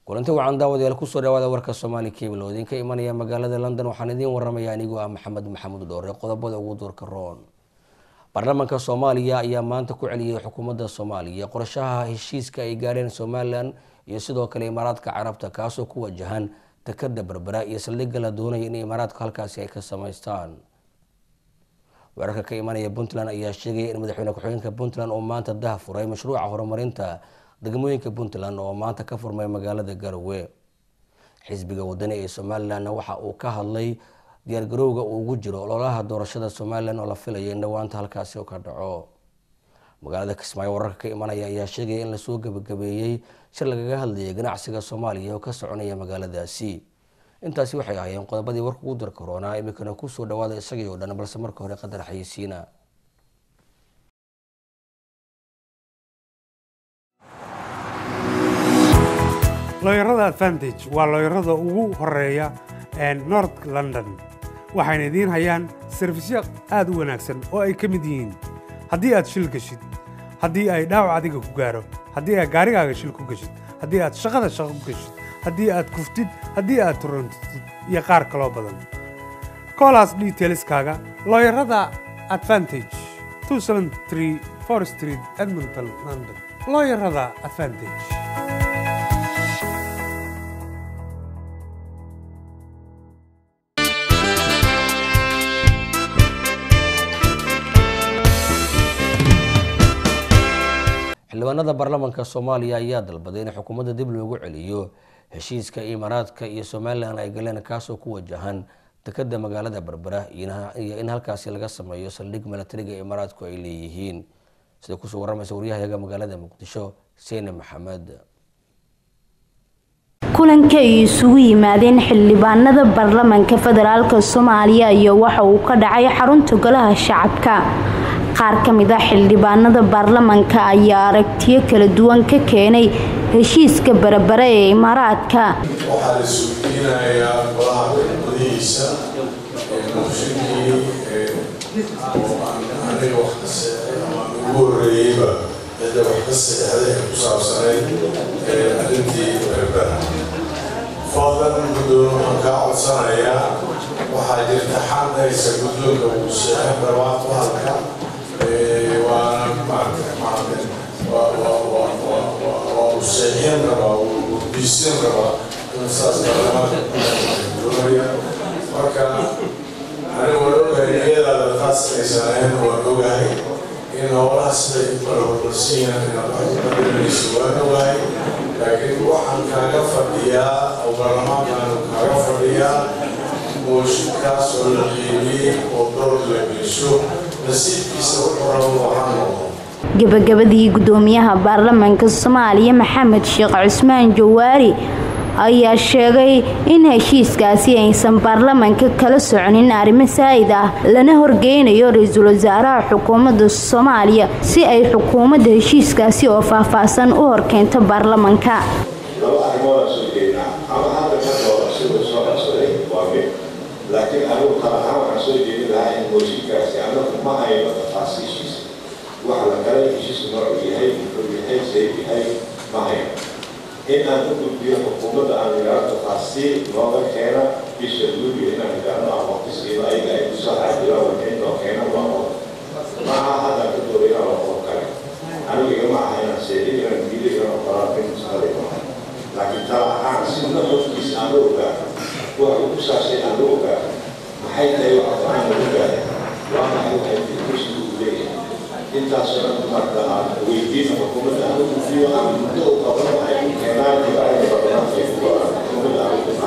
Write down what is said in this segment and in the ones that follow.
kulanti wacan daawadayaal kusoo dhawaada warka soomaali cable oo idinka imanaya magaalada london waxaan idiin waramaya anigoo ah maxamed maxamuud dhoore qodobada ugu duurka roon baarlamaanka soomaaliya ayaa maanta ku celiyay xukuumadda soomaaliya qorashaha heshiiska ay gaareen somalilan iyo sidoo kale imaaraadka carabta kaasoo ku wajahan takada berbera iyo saldhigga la doonaya in imaaraadku halkaasi ay ka samaystaan weerarka ka imanaya puntland ayaa sheegaya in madaxweyne ku-xigeenka puntland oo maanta dah furay mashruuca horumarinta degmooyinka puntland oo maanta ka furmay magaalada garowe xisbiga wadani ee somalilanna waxa uu ka hadlay diyaargarowga uu ugu jiro ololaha doorashada somalilan oo la filaya in dhawaanta halkaasi ka dhaco magaalada kismaayo wararka ka imanaya ayaa sheegaya in lasoo gabagabeeyey shir lagaga hadlayay ganacsiga soomaaliya oo ka soconaya magaaladaasi intaasi waxay ahaayeen qodobadii warka ugu darka roonaa iminkana kusoo dhawaada isagii oo dhan balse marka hore qadar xayisiina looyarada advantage waa looyarada ugu horeeya north london waxayna idiin hayaan sarfisyo aad u wanaagsan oo ay ka mid yihiin haddii aad shil geshid haddii ay dhaawac adiga ku gaaro haddii aad gaarigaaga shil ku geshid haddii aad shaqada shaqo ku geshid haddii aad kuftid haddii aad turantid iyo qaar kaloo badan koolaas detailskaaga looyarada advantage for street edmonton london looyarada advantage xildhibaanada baarlamaanka soomaaliya ayaa dalbaday in xukuumadda dib loogu celiyo heshiiska imaaraadka iyo somalilan ay galeen kaasoo ku wajahan dekada magaalada berbera iyo in halkaasi laga sameeyo saldhig milatariga imaaraadku ay leeyihiin sida kusoo waramaysa waryahayaga magaalada muqdisho seyne maxamed kulanka ay isugu yimaadeen xildhibaanada baarlamaanka federaalk soomaaliya iyo waxa uu ka dhacay xarunta golaha shacabka qaar ka mid a xildhibaanada baarlamaanka ayaa aragtiyo kala duwan ka keenay heshiiska berbere ee imaaraadka waxaa la suudiinayaa golaha gudihiisa mooshinkii oo aan aniga wax ka seexay ama aan ugu horreeyeyba cidda wax ka seexday ee ku saabsanayd arrintii berbera fadlan guddoon waxaan kaa codsanayaa waxaa jirta xanaysa guddoonka uu seexay barwaaqo halka waana maarata waa uu seexin rabaa uu biisin rabaa saas baarlamaanka marka anigu waan ogahay niyadaada taas aysan ahayn waan ogahay in howlaha siday u kala hormarsiiyaan inaad wax ku qadarinayso waan ogahay laakiin waxaan kaaga fadhiyaa oo baarlamaankaanu kaaga fadhiyaa mooshinkaas oo la qiimiyey oo dood la geesho nasiibkiisa wuxuu rabo waxaa noqdo gabagabadii gudoomiyaha baarlamaanka soomaaliya maxamed sheekh cusmaan jawaari ayaa sheegay in heshiiskaasi aysan baarlamaanka kala soconin arrimo saa'id ah lana horgeynayo ra-iisul wasaaraha xukuumadda soomaaliya si ay xukuumadda heshiiskaasi oo faahfaahsan u horkeento baarlamaanka laakiin anigu kala ahaan waxaan soo jeedin lahaa in mooshinkaasi anagu ma hayno tafaasiishiisa waxa la kala heshiisku noocu yahay muxuu yahay sayb yahay ma hayno in aan u gudbiyo xukuumadda aan idhaahdo tafaasiil nooga keena bisha luuliyo inaan idhaahdo aan waqtisiino ayaga ay kusoo xaajiraan wixii noo keena waa qodob maaha haddaan ka dooda inaan waa qodob kale anigu igama aha inaan seexin inaan diido inaan qoraan in musqaday maaha laakiin tala ahaan si nafafkiisa aan la ogaano waxa uu ku saabsan aan la ogaano maxay tahay waxa go-aan lagu gaaray waa maxay waxay fikirkiisu u leeyahay intaasoo dhan marka aan weydiin xukuumadda aan u gudbiyo aan muddo u qabano ay ku keenaan ibaarada baarlamaanka ay ku go-aan xukuumadda aan ku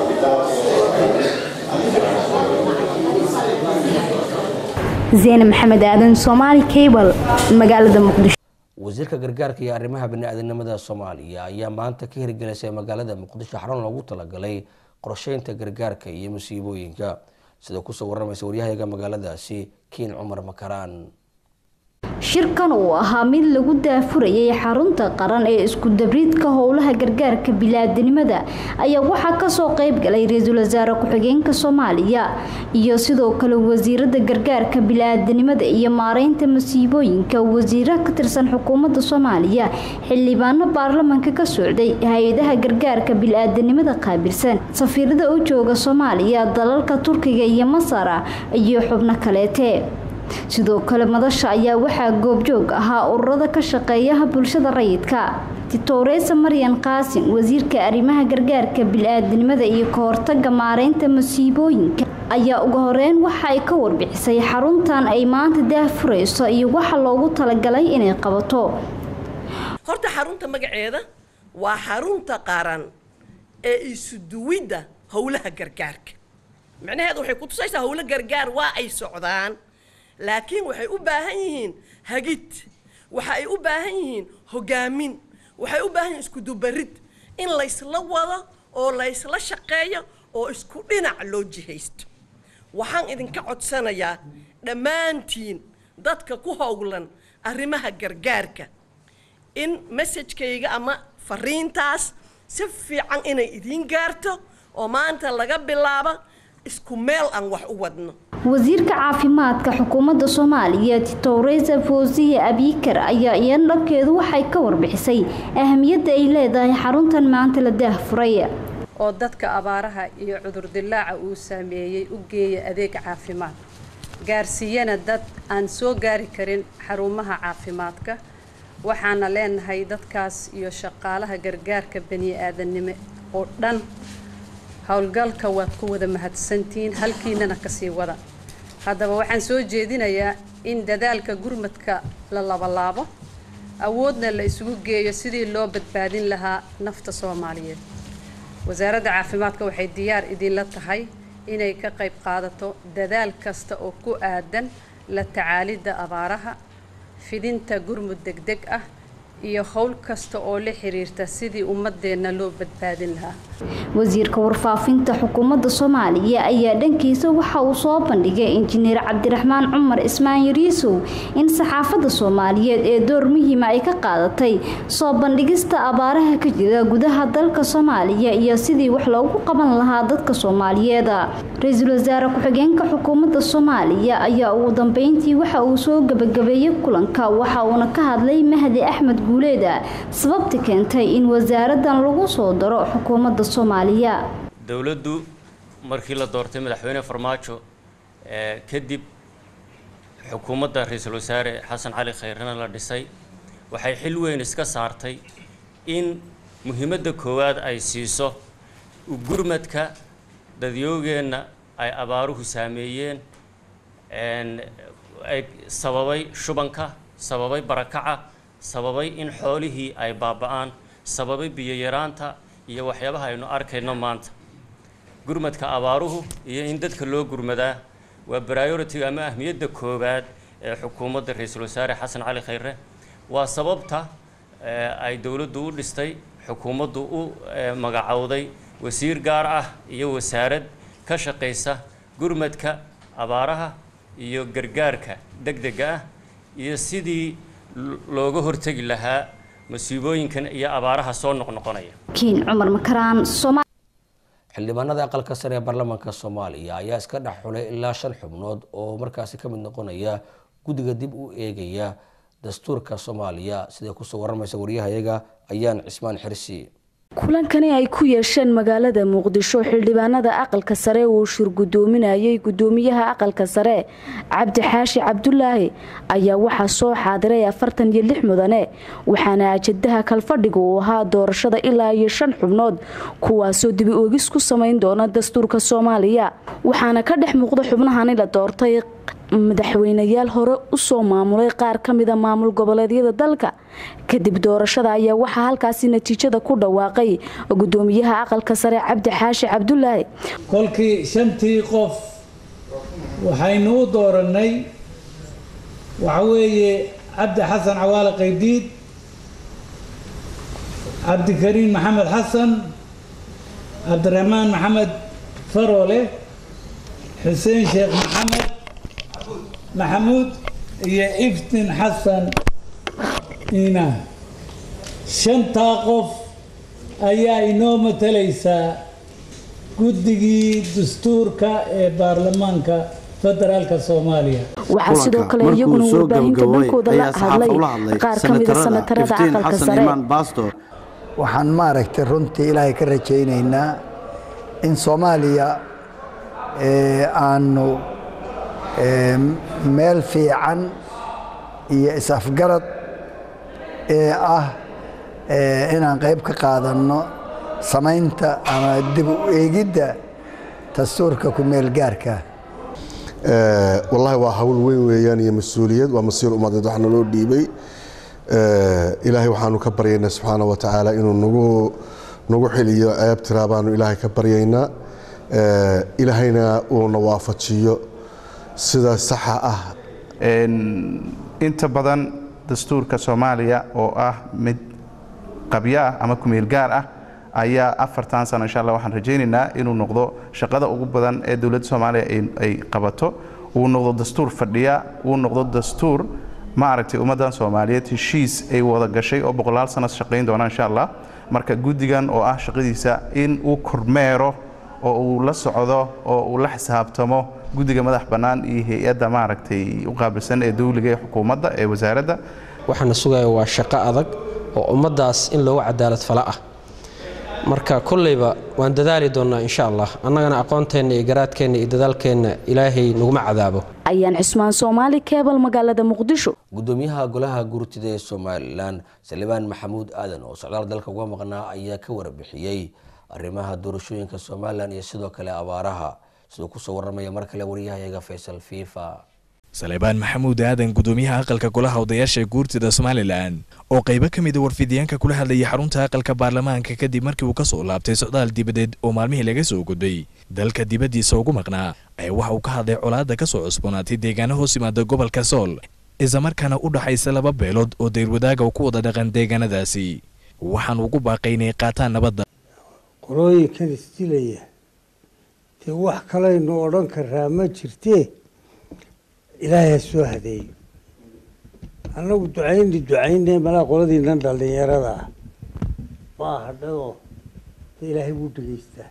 zeene maxamed aadan soomaali cable magaalada muqdisho wasiirka gargaarka iyo arrimaha bani-aadamnimada soomaaliya ayaa maanta ka hirgelisay magaalada muqdisho xarun loogu talagalay qorsheynta gargaarka iyo musiibooyinka sida kusoo waramaysa waryahayaga magaaladaasi kiin cumar makaraan shirkan uu ahaa mid lagu daafurayay xarunta qaran ee isku-dabriidka howlaha gargaarka bilaadanimada ayaa waxaa kasoo qeyb galay ra-iisul wasaare ku-xigeenka soomaaliya iyo sidoo kale wasiirada gargaarka bilaadanimada iyo maareynta masiibooyinka wasiiro ka tirsan xukuumadda soomaaliya xildhibaano baarlamanka ka socday hay-adaha gargaarka bilaadanimada qaabilsan safiirada u jooga soomaaliya dalalka turkiga iyo masar iyo xubno kaleete sidoo kale madasha ayaa waxaa goobjoog ahaa ururada ka shaqeeyaha bulshada rayidka titowreysa maryan qaasin wasiirka arrimaha gargaarka bil-aadanimada iyo kahortaga maareynta masiibooyinka ayaa ugu horeyn waxa ay ka warbixisay xaruntan ay maanta daafurayso iyo waxa loogu talagalay inay qabato horta xarunta magaceeda waa xarunta qaran ee isuduwidda howlaha gargaarka micnaheedu waxay ku tusaysaa howlo gargaar waa ay socdaan laakiin waxay u baahan yihiin hagid waxa ay u baahan yihiin hogaamin waxay u baahan yihiin iskudubarid in laysla wado oo laysla shaqeeyo oo isku dhinac loo jihaysto waxaan idinka codsanayaa dhammaantiin dadka ku howlan arrimaha gargaarka in messajkayga ama fariintaas si fiican inay idiin gaarto oo maanta laga bilaabo isku meel aan wax u wadno wasiirka caafimaadka xukuumadda soomaaliya titowreysa foosiye abiikar ayaa iyan dhankeedu waxay ka warbixisay ahamiyadda ay leedahay xaruntan maanta la daahfuray oo dadka abaaraha iyo cudurdilaaca uu saameeyey u geeya adeeg caafimaad gaarsiiyana dad aan soo gaari karin xarumaha caafimaadka waxaana leenahay dadkaas iyo shaqaalaha gargaarka bani-aadannimo oo dhan howlgalka waad ku wada mahadsantihiin halkiinana kasii wada haddaba waxaan soo jeedinayaa in dadaalka gurmadka la labalaabo awoodna la isugu geeyo sidii loo badbaadin lahaa nafta soomaaliyeed wasaaradda caafimaadka waxay diyaar idinla tahay inay ka qayb qaadato dadaal kasta oo ku aadan la tacaalidda abaaraha fidinta gurmud degdeg ah iyo howl kasta oo la xiriirta sidii ummadeenna loo badbaadin lahaa wasiirka warfaafinta xukuumadda soomaaliya ayaa dhankiisa waxa uu soo bandhigay injineer cabdiraxmaan cumar ismaan yariisow in saxaafadda soomaaliyeed ee door muhiima ay ka qaadatay soo bandhigista abaaraha ka jira gudaha dalka soomaaliya iyo sidii wax loogu qaban lahaa dadka soomaaliyeed ra-iisul wasaare ku-xigeenka xukuumadda soomaaliya ayaa ugu dambeyntii waxa uu soo gabagabeeyey kulanka waxa uuna ka hadlay mahdi axmed guuleeda sababta keentay in wasaaradan lagu soo daro xukuumadda soomaaliya dowladdu markii la doortay madaxweyne farmaajo kadib xukuumadda ra-iisul wasaare xasan cali khayrena la dhisay waxay xil weyn iska saartay in muhiimadda koowaad ay siiso gurmadka dadyoogeenna ay abaaruhu saameeyeen ay sababay shubanka sababay barakaca sababay in xoolihii ay baaba-aan sababay biyo yaraanta iyo waxyaabaha aynu arkayno maanta gurmadka abaaruhu iyo in dadka loo gurmadaa waa priority ama ahmiyadda koowaad ee xukuumadda ra-iisul wasaare xasan cali khayre waa sababta ay dowladdu u dhistay xukuumaddu u magacowday wasiir gaar ah iyo wasaarad ka shaqaysa gurmadka abaaraha iyo gargaarka degdega ah iyo sidii looga hortegi lahaa masiibooyinkan iyo abaaraha soo noqnoqonaya kiin cumar makaraan xildhibaanada aqalka sare ee baarlamaanka soomaaliya ayaa iska dhex xulay ilaa shan xubnood oo markaasi ka mid noqonaya guddiga dib u eegaya dastuurka soomaaliya siday kusoo waramaysa waryahayaga ayaan cismaan xirsi kulankani ay ku yeesheen magaalada muqdisho xildhibaanada aqalka sare uu shir gudoominayay gudoomiyaha aqalka sare cabdi xaashi cabdulaahi ayaa waxaa soo xaadiray afartan iyo lix mudane waxaana ajadaha kalfadhiga uu ahaa doorashada ilaa iyo shan xubnood kuwaasoo dibi oogis ku samayn doona dastuurka soomaaliya waxaana ka dhex muuqda xubnahani la doortay madaxweynayaal hore usoo maamulay qaar ka mida maamul goboleedyada dalka kadib doorashada ayaa waxaa halkaasi natiijada ku dhawaaqay gudoomiyaha aqalka sare cabdi xaashi cabdulaahi kolkii shantii qof waxaynu u dooranay waxa weeye cabdi xasan cawaale qaydiid cabdikariin maxamed xasan cabdiraxmaan maxamed faroole xuseen sheekh maxamed maxamuud iyo iftin xasan iinaan shantaa qof ayaa inoo matalaysaa guddigii dastuurka ee baarlamaanka federaalka soomaaliya waxaa sidoo kale iyaguna warbaahinta dhankooda la hadlay qaar ka mida sanatarada aqalka sare waxaan maaragtay runtii ilaahay ka rajaynaynaa in soomaaliya aanu meel fiican iyo is-afgarad ee ah inaan qayb ka qaadanno samaynta ama dib u eegidda dastuurka ku meel gaarka wallaahi waa hawl weyn weeyaan iyo mas-uuliyad waa masiir ummadeed wax naloo dhiibay ilaahay waxaanu ka baryaynaa subxaana wa tacaala inuu nagu nagu xiliyo ceeb tiraa baanu ilaahay ka baryaynaa ilaahayna uuna waafajiyo sida saxa ah inta badan dastuurka soomaaliya oo ah mid qabyo ah ama kumeel gaar ah ayaa afartan sano insha allah waxaan rajaynaynaa inuu noqdo shaqada ugu badan ee dowladda soomaaliya ay qabato uu noqdo dastuur fadhiya uu noqdo dastuur ma aragtay ummaddan soomaaliyeed heshiis ay wada gashay oo boqolaal sano shaqayn doona insha allah marka guddigan oo ah shaqadiisa in uu kormeero oo uu la socdo oo uu la xisaabtamo guddiga madax bannaan iyo hay-adda maaragtay u qaabilsan ee dowliga ee xukuumadda ee wasaaradda waxaana sugaya waa shaqo adag oo ummaddaas in loogu cadaalad fala ah marka kolleyba waan dadaali doonnaa insha allah annagana aqoonteenna iyo garaadkeenna iyo dadaalkeenna ilaahay naguma cadaabo ayaan cismaan soomaali keebal magaalada muqdisho gudoomiyaha golaha gurtida ee somalilan salibaan maxamuud aadan oo socdaal dalka uga maqnaa ayaa ka warbixiyey arrimaha doorashooyinka somalilan iyo sidoo kale abaaraha siduu kusoo waramaya mar kale wariyahayaga faysal fifa salebaan maxamuud aadan gudoomiyaha aqalka golaha odayaasha guurtida somalilan oo qaybo ka mida warfidyaanka kula hadlayay xarunta aqalka baarlamaanka kadib markii uu ka soo laabtay socdaal dibadeed oo maalmihii laga soo gudbay dalka dibaddiisa ugu maqnaa ayaa waxa uu ka hadlay colaadda ka soo cusboonaatay deegaano hoos yimaada gobolka sool islamarkaana u dhaxaysa laba beelood oo deyrwadaaga ku wada dhaqan deegaanadaasi waxaan ugu baaqay inay qaataan nabadda qolooyinkan isdilaya dee wax kalaynu odhan karaa ma jirtee ilaahay ha soo hadeeyo annagu ducayni ducayne malaa qoladiinan dhallinyarada ah waa hadhadoo de ilaahay wuu dhegaystaa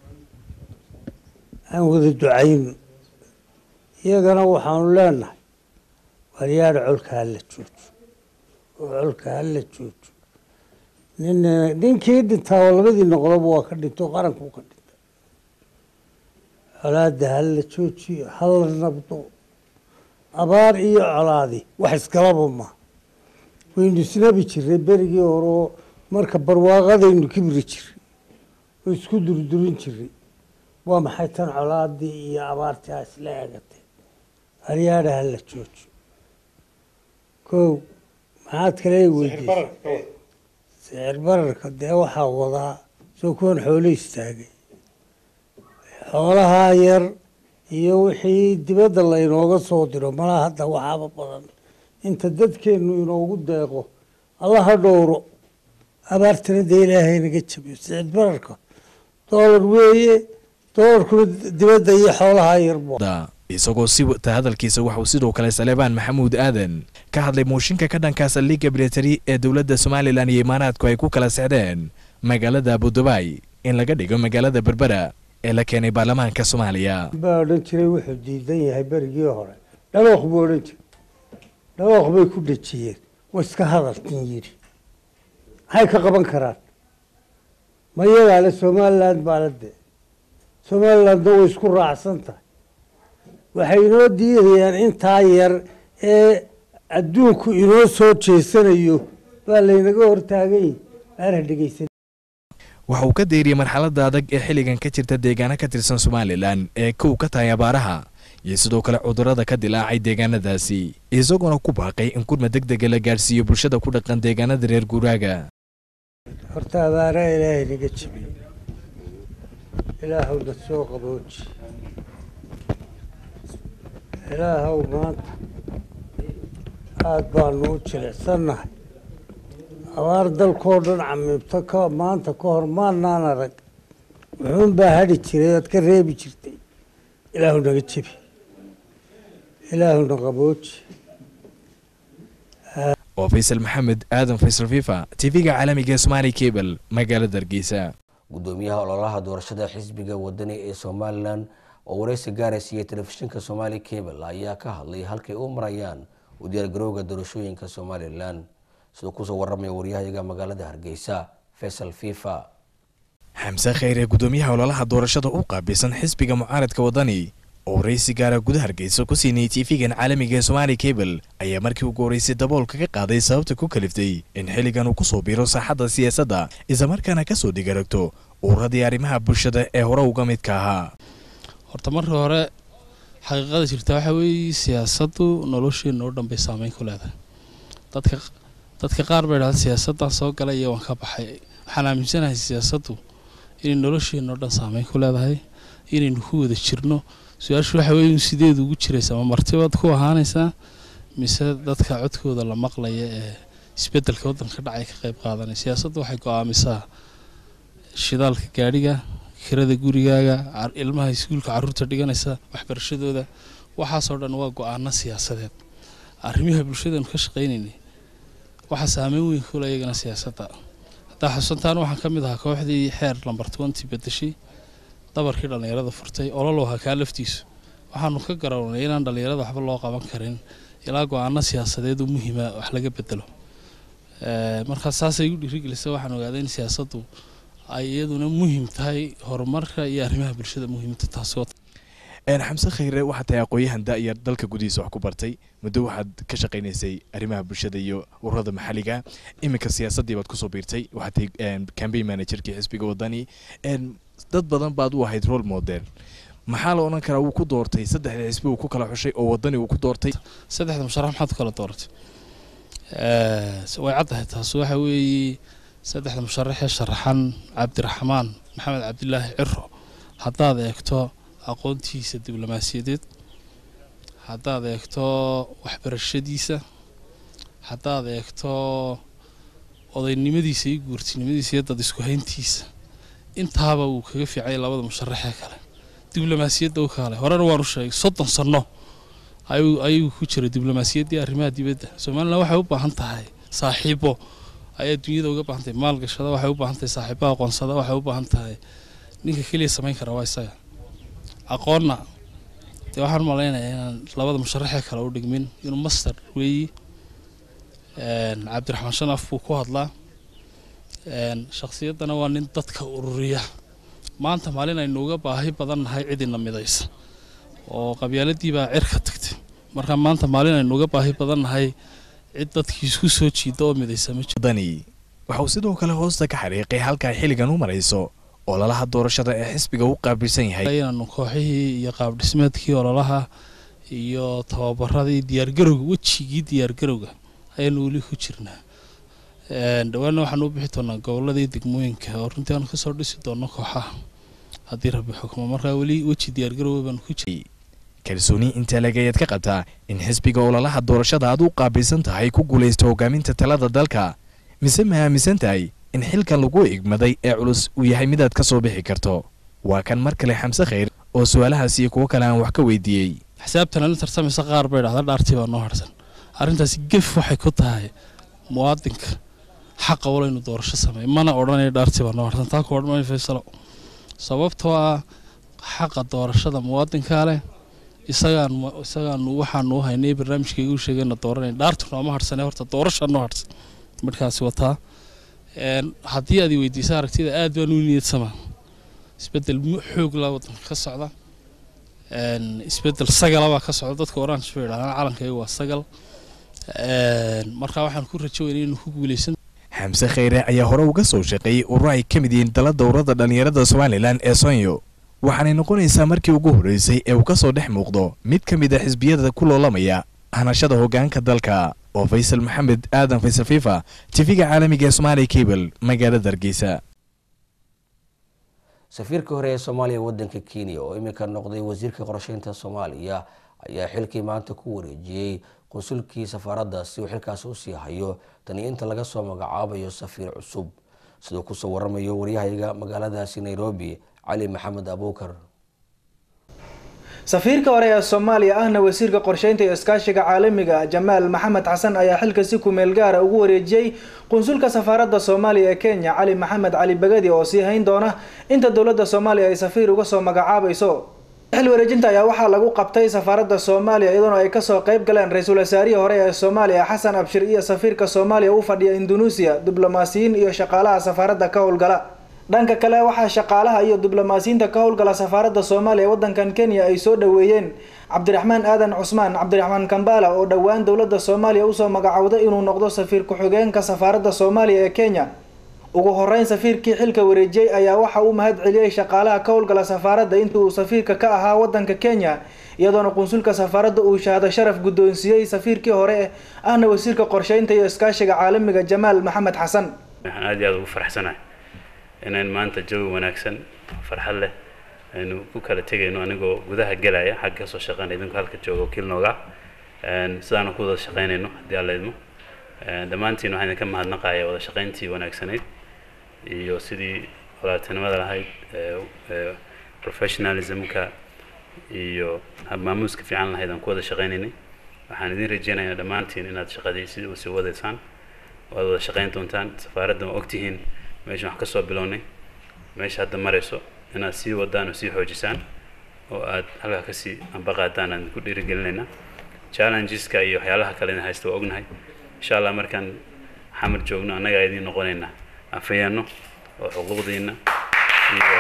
aan wada ducayno iyagana waxaanu leenahay waryaadha colka hala joojo oo colka hala joojo nin ninkii dhintaa oo labadii noqdoba waa ka dhinto qarankuu ka dhintay colaadda hala joojiyo hala nabdo abaar iyo colaadi wax iskalaba ma waynu isnabi jiray berigii hore oo marka barwaaqadaynu kibri jiray oo isku durdurin jiray waa maxay tan colaadii iyo abaartii a isla eegatay aryaadha hala joojo kow maxaad kale weydiisay sicir bararka dee waxaa wadaa soo kuwan xoolo istaagay xoolahaa yar iyo wixii dibadda laynooga soo diro malaa hadda waxaaba badan inta dadkeennu inoogu deeqo allaha dhowro abaartana dee ilaahay naga jabiyo sicid bararka doolar weeye doolarkuna dibadda iyo xoolahaa yarbo isagoo si wata hadalkiisa waxauu sidoo kale salebaan maxamuud aadan ka hadlay mooshinka ka dhanka saldhigga militari ee dowladda somalilan iyo imaaraadku ay ku kala sexdeen magaalada abudubaay in laga dhigo magaalada berbera ee la keenay baarlamaanka soomaaliya baa odhan jiray wuxuu diidan yahay berigii hore dhawooq buu odhan jiray dhawooq bay ku dhejiyeen way iska hadalkin yidhi maxay ka qaban karaan ma iyagaa le somaliland baa la dee somalilandna way isku raacsan tahay waxay inoo diidayaan intaa yar ee adduunku inoo soo jeesanayo baa laynaga hortaagay aana dhegeysan waxa uu ka deeriyey marxaladda adag ee xilligan ka jirta deegaano ka tirsan somalilan ee kow ka tahay abaaraha iyo sidoo kale cudurrada ka dilaacay deegaanadaasi isagoona ku baaqay in gurma deg dega la gaadhsiiyo bulshada ku dhaqan deegaanada reer guuraaga horta abaaraha ilaahay naga jabiyo ilaahowna soo qabooji ilaahow maanta aada baanu u jilicsannahay abaar dalkoo dhan camiibto ka maanta ka hor maanaan arag wuxuun baa hadhi jiray oad ka reebi jirtay ilaahu naga jebi ilaahuna qabooji oo faysal maxamed aadan faysal fifa tv-ga caalamiga ee somaali cable magaalada hargeysa gudoomiyaha ololaha doorashada xisbiga wadani ee somalilan oo wareysi gaaraysiiyey telefishinka somaali cable ayaa ka hadlay halkay u marayaan u diyaargarowga doorashooyinka somalilan siduu kusoo waramaya waryahayaga magaalada hargeysa faysal fifa xamse kheyre gudoomiyaha ololaha doorashada u qaabilsan xisbiga mucaaradka wadani oo wareysi gaara gudaha hargeysa ku siinayay tv-gan caalamiga ee somaali cable ayaa markii ugu horeysay daboolka ka qaaday sababta ku kaliftay in xilligan uu kusoo biiro saaxadda siyaasadda islamarkaana kasoo dhigaragto ururadii arrimaha bulshada ee hore uga midka ahaa horta marka hore xaqiiqada jirta waxaa weeye siyaasaddu nolosheenna oo dhan bay saameyn ku leedahay dadka dadka qaar bay dhahda siyaasaddan soo galay iyo waan ka baxay waxaan aaminsanahay siyaasaddu inay nolosheenna oo dhan saameyn ku leedahay inaynu ku wada jirno su-aashu waxa weeye sideed ugu jiraysaa ma martibaad ku ahaanaysaa mise dadka codkooda la maqlaya ee isbeddelka waddanka ka dhacay ka qayb qaadanaya siyaasaddu waxay go-aamisaa shidaalka gaadhiga kirada gurigaaga ilmaha iskuulka caruurta dhiganaysa waxbarashadooda waxaasoo dhan waa go-aano siyaasadeed arrimaha bulshadanu ka shaqaynaynay waxaa saameyn weyn kule iyagana siyaasadda haddaa xusantaan waxaan ka mid ahaa kooxdii xeer lamber twenty bedeshay dabarkii dhallinyarada furtay olol ahaa kaa laftiisu waxaanu ka garownay inaan dhallinyarada waxba loo qaban karin ilaa go-aano siyaasadeed oo muhiima wax laga bedelo markaa saasay igu dhiirigelisa waxaan ogaaday in siyaasaddu ay iyaduna muhiim tahay horumarka iyo arrimaha bulshada muhiimta taasi xamse kheyre waxaad tahay aqoon-yahan da-yar dalka gudihiisa wax ku bartay muddo waxaad ka shaqaynaysay arrimaha bulshada iyo ururada maxalliga iminka siyaasaddii baad kusoo biirtay waxaad tahay cambaign managerkii xisbiga wadani dad badan baad u ahayd role model maxaa la odhan karaa wuu ku doortay saddexda xisbi uu ku kala xushay oo wadani uu ku doortay saddexda musharax maxaad ku kala dooratay way caddahay taas waxa weeye saddexda musharaxee sharaxan cabdiraxmaan maxamed cabdilaahi ciro haddaad eegto aqoontiisa diblomaasiyadeed haddaad eegto waxbarashadiisa haddaad eegto odaynimadiisa iyo guurtinimadiisa iyo dad isku hayntiisa intaaba wuu kaga fiicay labada musharaxee kale diblomaasiyadda u kale horena waanu sheegay soddon sanno ayuu ku jiray diblomaasiyaddii arrimaha dibadda somalilan waxay u baahan tahay saaxiibo ayaa dunyada uga baahan tahay maalgashada waxay u baahan tahay saaxiibo aqoonsada waxay u baahan tahay ninka keliya samayn kara waa isaga aqoonna dee waxaan malaynayaa inaan labada musharaxee kale u dhigmin inuu master weeyi cabdiraxmaan shanaf buu ku hadlaa shakhsiyaddana waa nin dadka ururiya maanta maalin aynu uga baahi badan nahay cidina midaysa oo qabyaaladii baa cirka tagtay marka maanta maalin aynu uga baahi badan nahay cid dadkii isku soo jiida oo midaysa ma dani waxauu sidoo kale hoosta ka xariiqay halkaa xilligan u marayso ololaha doorashada ee xisbiga u qaabilsan yahay inaanu kooxihii iyo qaabdhismeedkii ololaha iyo tababaradii diyaargarowga wejigii diyaargarowga ayaanu weli ku jirnaa dhawaanna waxaan u bixi doonaa goboladii degmooyinka oo runtii aanu kasoo dhisi doono kooxaha haddii rabbi xukmo markaa weli weji diyaargarowga baanu ku jiray kalsooni intaa lagayaad ka qabtaa in xisbiga ololaha doorashada aad u qaabilsan tahay ku guulaysto hogaaminta talada dalka mise ma aaminsan tahay in xilkan lagu igmaday ee culus uu yahay midaad ka soo bixi karto waa kan mar kale xamse kheyr oo su-aalahaas iyo kuwo kale aan wax ka weydiiyey xisaabtan la tartamaysa qaar bay dhahda dhaartii baa noo harsan arrintaasi gef waxay ku tahay muwaadinka xaqa walo inuu doorasho sameey mana odhanaya dhaartii baa noo harsan taa ku odhan maayo faysalo sababtoo ah xaqa doorashada muwaadinkaa leh isagaan isagaan waxaanu u haynay barnaamijkayga u sheegayna dooranay dhaartu nooma harsane horta doorasha noo harsan markaasi wataa haddii aad weydiisa aragtida aad baan u niyadsamaa isbedel xoog laa wadanka ka socda isbedel sagalabaa ka socda dadka orange bay idhahdaan calankayga waa sagal markaa waxaan ku rajo weynay inuu ku guuleysan xamse kheyre ayaa hore uga soo shaqeeyey urur ay ka mid yihiin dala dowrada dhallinyarada somalilan ee sonyo waxaanay noqonaysaa markii ugu horreysay ee uu ka soo dhex muuqdo mid ka mid a xisbiyada ku loolamaya hanashada hoggaanka dalka oo faysal maxamed aadan faysal fifa tv-ga caalamiga ee somaali cable magaalada hargeysa safiirka hore ee soomaaliya wadanka kenya oo iminka noqday wasiirka qorsheynta soomaaliya ayaa xilkii maanta ku wareejiyey qunsulkii safaaradda si uu xilkaasi usii hayo tani inta laga soo magacaabayo safiir cusub siduu kusoo waramayo waryahayaga magaaladaasi nairobi cali maxamed abuukar safiirka hore ee soomaaliya ahna wasiirka qorsheynta iyo iskaashiga caalamiga jamaal maxamed xasan ayaa xilka si kumeel gaara ugu wareejiyey qunsulka safaaradda soomaaliya ee kenya cali maxamed cali bagadi oo sii hayn doona inta dowladda soomaaliya ay safiir uga soo magacaabayso xil wareejinta ayaa waxaa lagu qabtay safaaradda soomaaliya iyadoona ay kasoo qayb galeen ra-iisul wasaarihii hore ee soomaaliya xasan abshir iyo safiirka soomaaliya u fadhiya indunuusiya diblomaasiyiin iyo shaqaalaha safaaradda ka howlgala dhanka kale waxaa shaqaalaha iyo diblomaasiyiinta ka howlgala safaaradda soomaaliya waddankan kenya ay soo dhaweeyeen cabdiraxmaan aadan cusmaan cabdiraxmaan kambala oo dhowaan dowladda soomaaliya usoo magacowday inuu noqdo safiir ku-xigeenka safaaradda soomaaliya ee kenya ugu horeyn safiirkii xilka wareejiyey ayaa waxa uu mahad celiyey shaqaalaha ka howlgala safaaradda intii uu safiirka ka ahaa waddanka kenya iyadoona qunsulka safaaradda uu shahaado sharaf guddoonsiiyey safiirkii hore ahna wasiirka qorsheynta iyo iskaashiga caalamiga jamaal maxamed xasan waxaan aad iyo aad ugu faraxsanahay inaan maanta jawi wanaagsan farxad leh aynu ku kala tegayno anigoo gudaha gelaya xagga kasoo shaqeynaya idinku halka jooga wakiil nooga sidaana ku wada shaqeynayno haddii alla idmo dhammaantiin waxaan idinka mahadnaqaya wada shaqeyntii wanaagsanayd iyo sidii walaaltinimada lahayd professionalismka iyo habmaamuuska fiican lahayd aan ku wada shaqeynaynay waxaan idin rajeynayaa dhammaantiin inaad shaqadii sidii usii wadaysaan waad wada shaqeyn doontaan safaaradda ma ogtihiin meeshan wax kasoo bilownay meesha hadda marayso inaad sii wadaan oo sii xoojisaan oo aad halkaa kasii ambaqaadaan aan ku dhiirigelinaynaa challengeska iyo waxyaalaha kale idin haysta waa ognahay insha allah markaan xamar joogno annagaa idiin noqonaynaa afayeenno oo xuquuqdiina iyo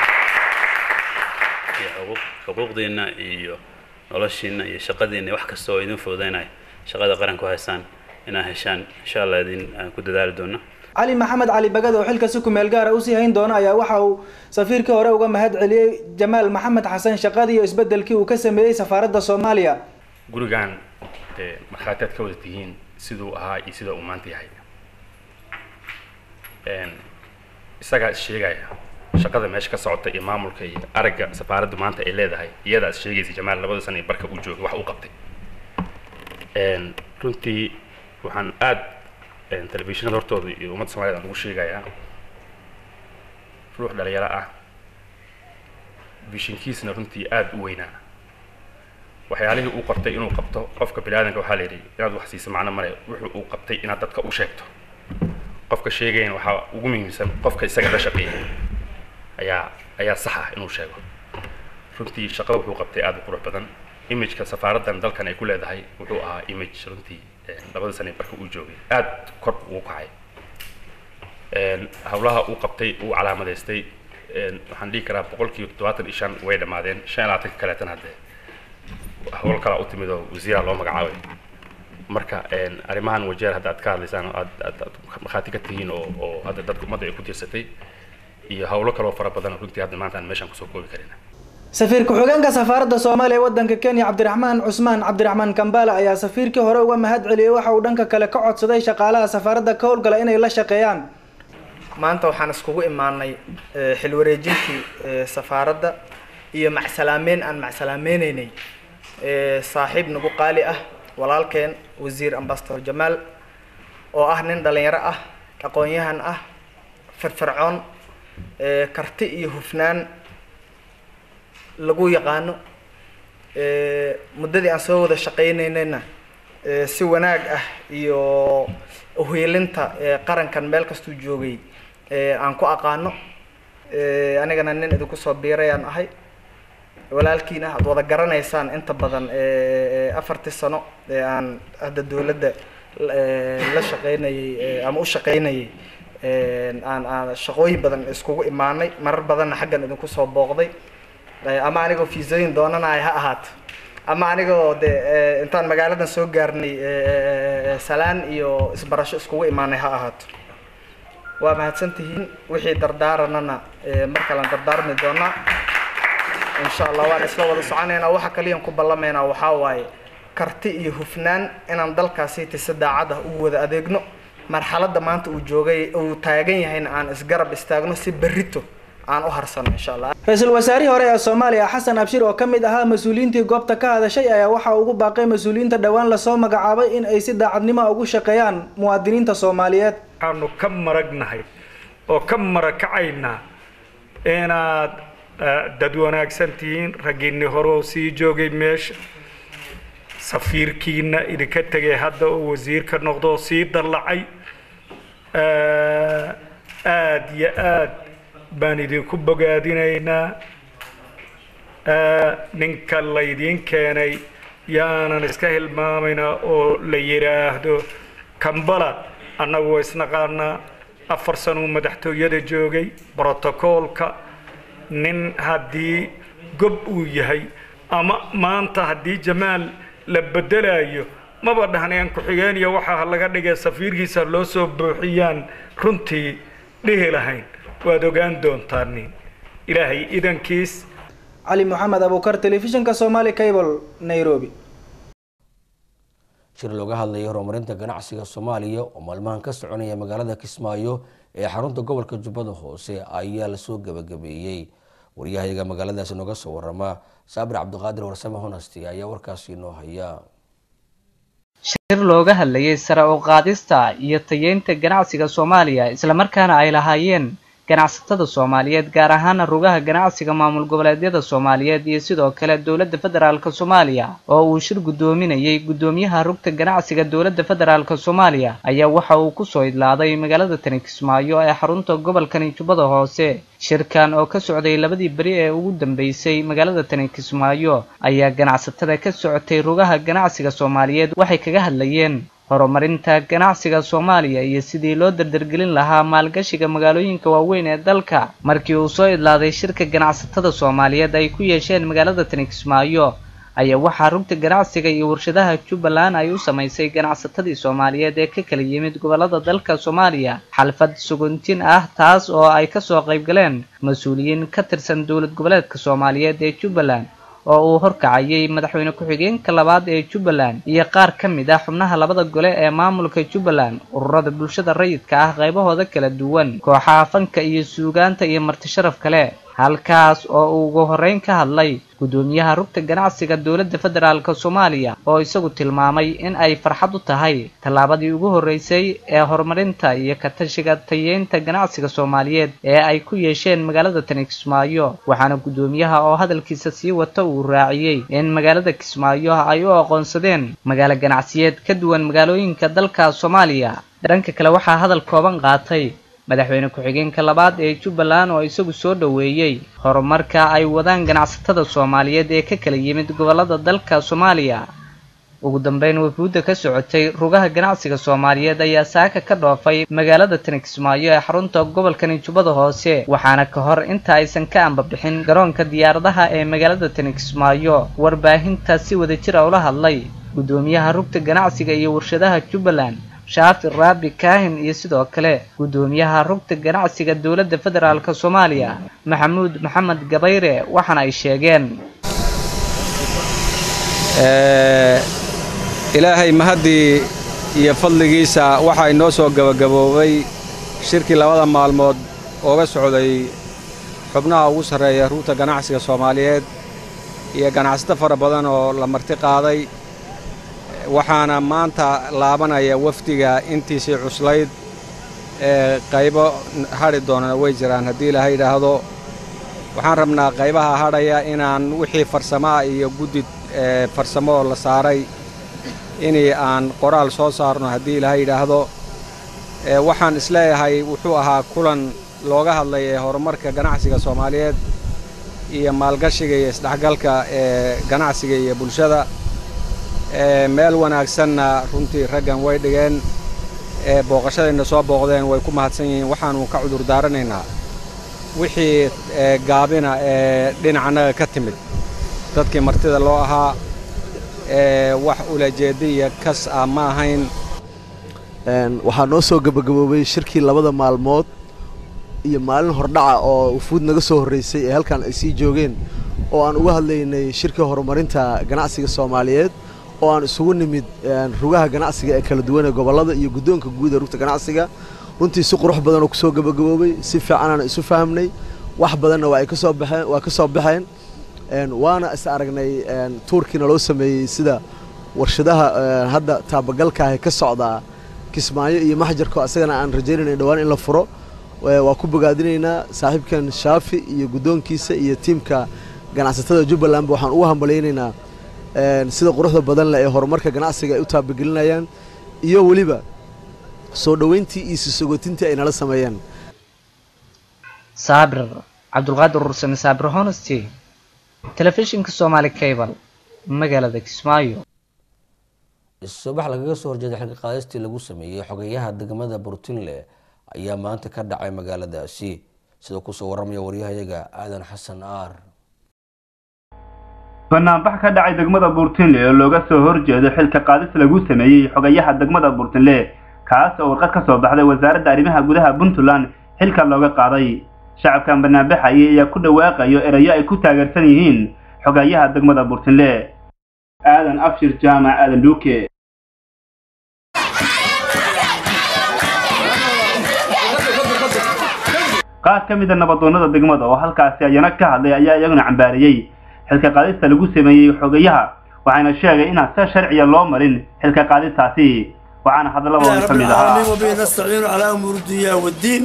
iyo xuquuq xuquuqdiina iyo noloshiina iyo shaqadiina wax kasta oo idin fududeynaya shaqada qaranku haysaan inaad heshaan insha allah idin aan ku dadaali doona cali maxamed cali bagad oo xilka si kumeel gaara usii hayn doona ayaa waxa uu safiirkii hore uga mahad celiyey jamaal maxamed xasan shaqadii iyo isbedelkii uu ka sameeyey safaaradda soomaaliya gurigan dee markhaati aad ka wada tihiin siduu ahaa iyo sida uu maanta yahay isagaa is sheegaya shaqada meesha ka socota iyo maamulka iyo aragga safaaraddu maanta ay leedahay iyadaa is sheegaysa jamaal labada sana iyo barka uu joogay wax uu qabtay runtii waxaan aad telefishinada hortooda iyo ummadda somaliyed aan ugu sheegayaa ruux dhalinyaro ah vishinkiisna runtii aad u weynaa waxyaalihii uu qortay inuu qabto qofka bini aadanka waxaa la yidhi inaad wax siiso macno male wuxuu uu qabtay inaad dadka u sheegto qofka sheegayan waxaa ugu muhiimsan qofka isaga la shaqeeya ayaa ayaa sax ah inuu sheego runtii shaqada wuxuu qabtay aad u qurux badan imageka safaaraddan dalkan ay ku leedahay wuxuu ahaa image runtii labada sane barka uu joogay aad kor ugu kacay hawlaha uu qabtay uu calaamadaystay waxaan dhihi karaa boqolkiiba toddobaatan iyo shan way dhammaadeen shan iyo labaatanka kaleetan haddee hawl kalaa u timid oo wasiiraa loo magacaabay marka arrimahan wajeer hadda aad ka hadlaysaan oo aad aad aad markhaati ka tihiin oo oo hadda dadka ummadda ay ku tiirsatay iyo hawlo kaloo fara badan runtii hadda maanta aan meeshaan kusoo koobi karin safiir ku-xigeenka safaaradda soomaaliya ee waddanka kenya cabdiraxmaan cusmaan cabdiraxmaan kambala ayaa safiirkii hore uga mahad celiyey waxa uu dhanka kale ka codsaday shaqaalaha safaaradda ka howlgala inay la shaqeeyaan maanta waxaan iskugu imaanay xil wareejintii safaaradda iyo macsalaameyn aan macsalaameynay saaxiib nagu qaali ah walaalkeen wasiir ambasador jamaal oo ah nin dhalinyaro ah aqoon-yahan ah firfircoon karti iyo hufnaan lagu yaqaano muddadii aan soo wada shaqaynaynayna si wanaag ah iyo uhiilinta qarankan meel kastuu joogay aan ku aqaano anigana nin idinku soo biirayaan ahay walaalkiina aad wada garanaysaan inta badan afartii sano ee aan hadda dowladda la shaqaynayay ama u shaqaynayay aan aan shaqooyin badan iskugu imaanay marar badanna xaggan idinku soo booqday ama anigoo fiisooyin doonanaya ha ahaato ama anigoo de intaan magaaladan soo gaarnay salaan iyo isbarasho iskugu imaanay ha ahaato waa mahadsantihiin wixii dardaaranana mar kalean dardaarmi doonaa insha allah waan isla wada soconaynaa waxa kaliyan ku ballamaynaa waxaa waaye karti iyo hufnaan inaan dalkaasi si daacad ah ugu wada adeegno marxaladda maanta uu joogay uu taagan yahayna aan isgarab istaagno si berrito aan u harsano insha allah ra-iisul wasaarihii hore ee soomaaliya xasan abshir oo ka mid ahaa mas-uuliyiintii goobta ka hadashay ayaa waxaa ugu baaqay mas-uuliyiinta dhowaan lasoo magacaabay in ay si daacadnimo ugu shaqeeyaan muwaadiniinta soomaaliyeed waxaanu ka maragnahay oo ka marakacaynaa inaad dad wanaagsan tihiin raggiinni hore oo sii joogay meesha safiirkiina idinka tegay hadda oo wasiirka noqdo oo sii dallacay aad iyo aad baan idinku bogaadinaynaa ninka laydiin keenay yaanan iska hilmaamayna oo la yidhaahdo kambala annagu waa isnaqaanaa afar sanuu madaxtooyada joogay brotocoolka nin haddii gob uu yahay ama maanta haddii jamaal la bedelayo maba dhahneen ku-xigeen iyo waxaa laga dhigay safiirkiisa loo soo buuxiyaan runtii dhihi lahayn waad ogaan doontaan ilaahay idankiis cali moxamed abuukar telefishinka somali cable nairobi shir looga hadlayay horumarinta ganacsiga soomaaliya oo maalmahan ka soconaya magaalada kismaayo ee xarunta gobolka jubbada hoose ayaa lasoo gabagabeeyey waryahayaga magaaladaasi nooga soo warama saabir cabdiqaadir warsame honasti ayaa warkaasi noo haya shir looga hadlayay sare u qaadista iyo tayeynta ganacsiga soomaaliya islamarkaana ay lahaayeen ganacsatada soomaaliyeed gaar ahaana rugaha ganacsiga maamul goboleedyada soomaaliyeed iyo sidoo kale dowladda federaalk soomaaliya oo uu shir guddoominayay guddoomiyaha rugta ganacsiga dowladda federaalk soomaaliya ayaa waxa uu kusoo idlaaday magaalada tani kismaayo ee xarunta gobolkani jubbada hoose shirkan oo ka socday labadii beri ee ugu dambeysay magaalada tani kismaayo ayaa ganacsatada ka socotay rugaha ganacsiga soomaaliyeed waxay kaga hadlayeen horumarinta ganacsiga soomaaliya iyo sidii loo dardargelin lahaa maalgashiga magaalooyinka waaweyn ee dalka markii uu soo idlaaday shirka ganacsatada soomaaliyeed ay ku yeesheen magaalada tani kismaayo ayaa waxaa rugta ganacsiga iyo warshadaha jubbaland ay u samaysay ganacsatadii soomaaliyeed ee ka kala yimid gobolada dalka soomaaliya xalfad suguntin ah taas oo ay kasoo qaybgaleen mas-uuliyiin ka tirsan dowlad goboleedka soomaaliyeed ee jubbaland oo uu horkacayay madaxweyne ku-xigeenka labaad ee jubbaland iyo qaar ka mid ah xubnaha labada gole ee maamulka jubbaland ururada bulshada rayidka ah qaybahooda kala duwan kooxaha fanka iyo suugaanta iyo martisharaf kale halkaas oo uu ugu horreyn ka hadlay guddoomiyaha rugta ganacsiga dowladda federaalk soomaaliya oo isagu tilmaamay in ay farxad u tahay tallaabadii ugu horreysay ee horumarinta iyo katashiga tayeynta ganacsiga soomaaliyeed ee ay ku yeesheen magaalada tani kismaayo waxaana guddoomiyaha oo hadalkiisa sii wata uu raaciyey in magaalada kismaayo ay u aqoonsadeen magaalo ganacsiyeed ka duwan magaalooyinka dalka soomaaliya dhanka kale waxaa hadal kooban qaatay madaxweyne ku-xigeenka labaad ee jubbaland oo isagu soo dhoweeyey horumarka ay wadaan ganacsatada soomaaliyeed ee ka kala yimid gobolada dalka soomaaliya ugu dambeyn wafuudda ka socotay rugaha ganacsiga soomaaliyeed ayaa saaka ka dhoofay magaalada tani kismaayo ee xarunta gobolkani jubbada hoose waxaana ka hor inta aysan ka ambabixin garoonka diyaaradaha ee magaalada tani kismaayo warbaahinta si wadajira ula hadlay guddoomiyaha rugta ganacsiga iyo warshadaha jubbaland shaafi raabi kaahin iyo sidoo kale guddoomiyaha rugta ganacsiga dowladda federaalk soomaaliya maxamuud maxamed gabayre waxaana ay sheegeen ilaahay mahaddii iyo fadligiisa waxaa inoo soo gebagaboobay shirkii labada maalmood ooga socday xubnaha ugu sarreeya rugta ganacsiga soomaaliyeed iyo ganacsato fara badan oo la marti qaaday waxaana maanta laabanaya wafdiga intiisii cuslayd ee qaybo hadhi doonana way jiraan haddii ilaha yidhaahdo waxaan rabnaa qaybaha hadhaya inaan wixii farsamaa iyo guddi farsamoo la saaray inii aan qoraal soo saarno haddii ilaha yidhaahdo waxaan isleeyahay wuxuu ahaa kulan looga hadlaya horumarka ganacsiga soomaaliyeed iyo maalgashiga iyo isdhexgalka ee ganacsiga iyo bulshada meel wanaagsanna runtii raggan way dhigeen booqashadayna soo booqdeen way ku mahadsan yihiin waxaanu ka cudur daaranaynaa wixii gaabina ee dhinacanaga ka timid dadkii martida loo ahaa wax ulajeediya kas ah ma ahayn waxaa noo soo gebagaboobay shirkii labada maalmood iyo maalin hordhaca oo ufuud naga soo horreysay ee halkan ay sii joogeen oo aan uga hadlaynay shirka horumarinta ganacsiga soomaaliyeed oo aan isugu nimid rugaha ganacsiga ee kala duwan ee gobollada iyo guddoonka guud ee rugta ganacsiga runtii si qurux badan oo kusoo gebagaboobay si fiicanaan isu fahamnay wax badanna waa ay ka soo baxeen waa ka soo baxeen waana is aragnay tuurkiina loo sameeyey sida warshadaha hadda taabagalkaahi ka socdaa kismaayo iyo maxjarko asagana aan rajaynayna dhowaan in la furo waa ku bogaadinaynaa saaxiibkan shaafi iyo guddoonkiisa iyo tiimka ganacsatada jubbalandba waxaan ugu hambalyaynaynaa sida quruxda badan leh ee horumarka ganacsiga ay u taabagelinayaan iyo weliba soo dhoweyntii iyo sisogotintii ay nala sameeyeen saabir cabdulqaadir ursame saabir honesty telefishinka soomaali cable magaalada kismaayo subax lagaga soo horjeeda xilka qaadistii lagu sameeyey xogeyaha degmada burtinle ayaa maanta ka dhacay magaaladaasi sida kusoo waramaya waryahayaga aadan xasan aar banaanbax ka dhacay degmada buurtinle oo looga soo horjeedo xilka qaadis lagu sameeyey xogayaha degmada buurtinle kaas oo warqad ka soo baxday wasaaradda arrimaha gudaha puntland xilka looga qaaday shacabkan banaanbaxayay ayaa ku dhawaaqayo erayo ay ku taageersan yihiin xogayaha degmada buurtinle aadan abshir jaamac aadan dhuuke qaar ka mida nabadoonnada degmada oo halkaasi ayana ka hadlay ayaa iyaguna cambaariyey xilka qaadista lagu sameeyey xogayaha waxayna sheegay inaan si sharciya loo marin xilka qaadistaasi waxaana hadalladooda ka mid ahaa nastaciinu calaa umuuri dunya waddiin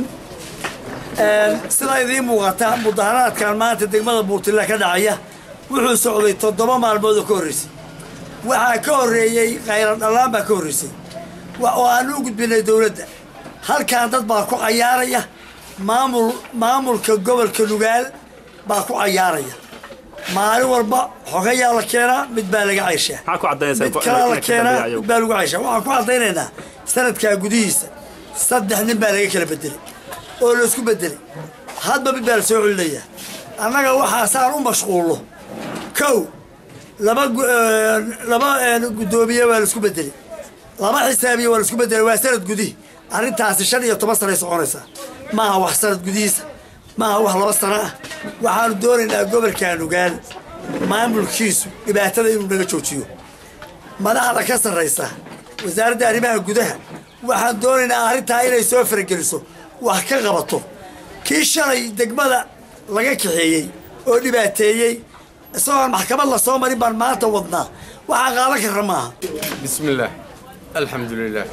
sidaa idiin muuqata mudaharaadkan maanta degmada buurtilla ka dhacaya wuxuu socday toddoba maalmood oo ka horreysay waxaa ka horreeyey khayran dhallaan baa ka horreysay oo aan u gudbinay dowladda halkan dad baa ku cayaaraya maamul maamulka gobolka nugaal baa ku cayaaraya maalin walba xogayaa la keenaa mid baa laga cayshaa mid kalaa la keenaa mid baa lagu cayshaa waxaan ku caddaynaynaa sanadkaa gudihiisa saddex nin baa laga kala bedelay oo laysku bedelay hadba mid baa la soo celinayaa annaga waxaasaan u mashquulno kow laba laba guddoomiye waa laisku bedelay laba xisaabiye waa laisku bedelay waa sanad gudihi arrintaasi shan iyo toban sanay soconaysaa maaha wax sanad gudihiisa maaha wax laba sano ah waxaanu doonaynaa gobolka nugaal maamulkiisu dhibaatada inuu naga joojiyo madaxda ka sarraysa wasaaradda arrimaha gudaha waxaan doonaynaa arrintaa inay soo farageliso wax ka qabato kii shalay degmada laga kaxeeyey oo dhibaateeyey isagoon maxkamad la soo marin baan maanta wadnaa waxaan qaadan karra maaha bismillaah alxamdulilaah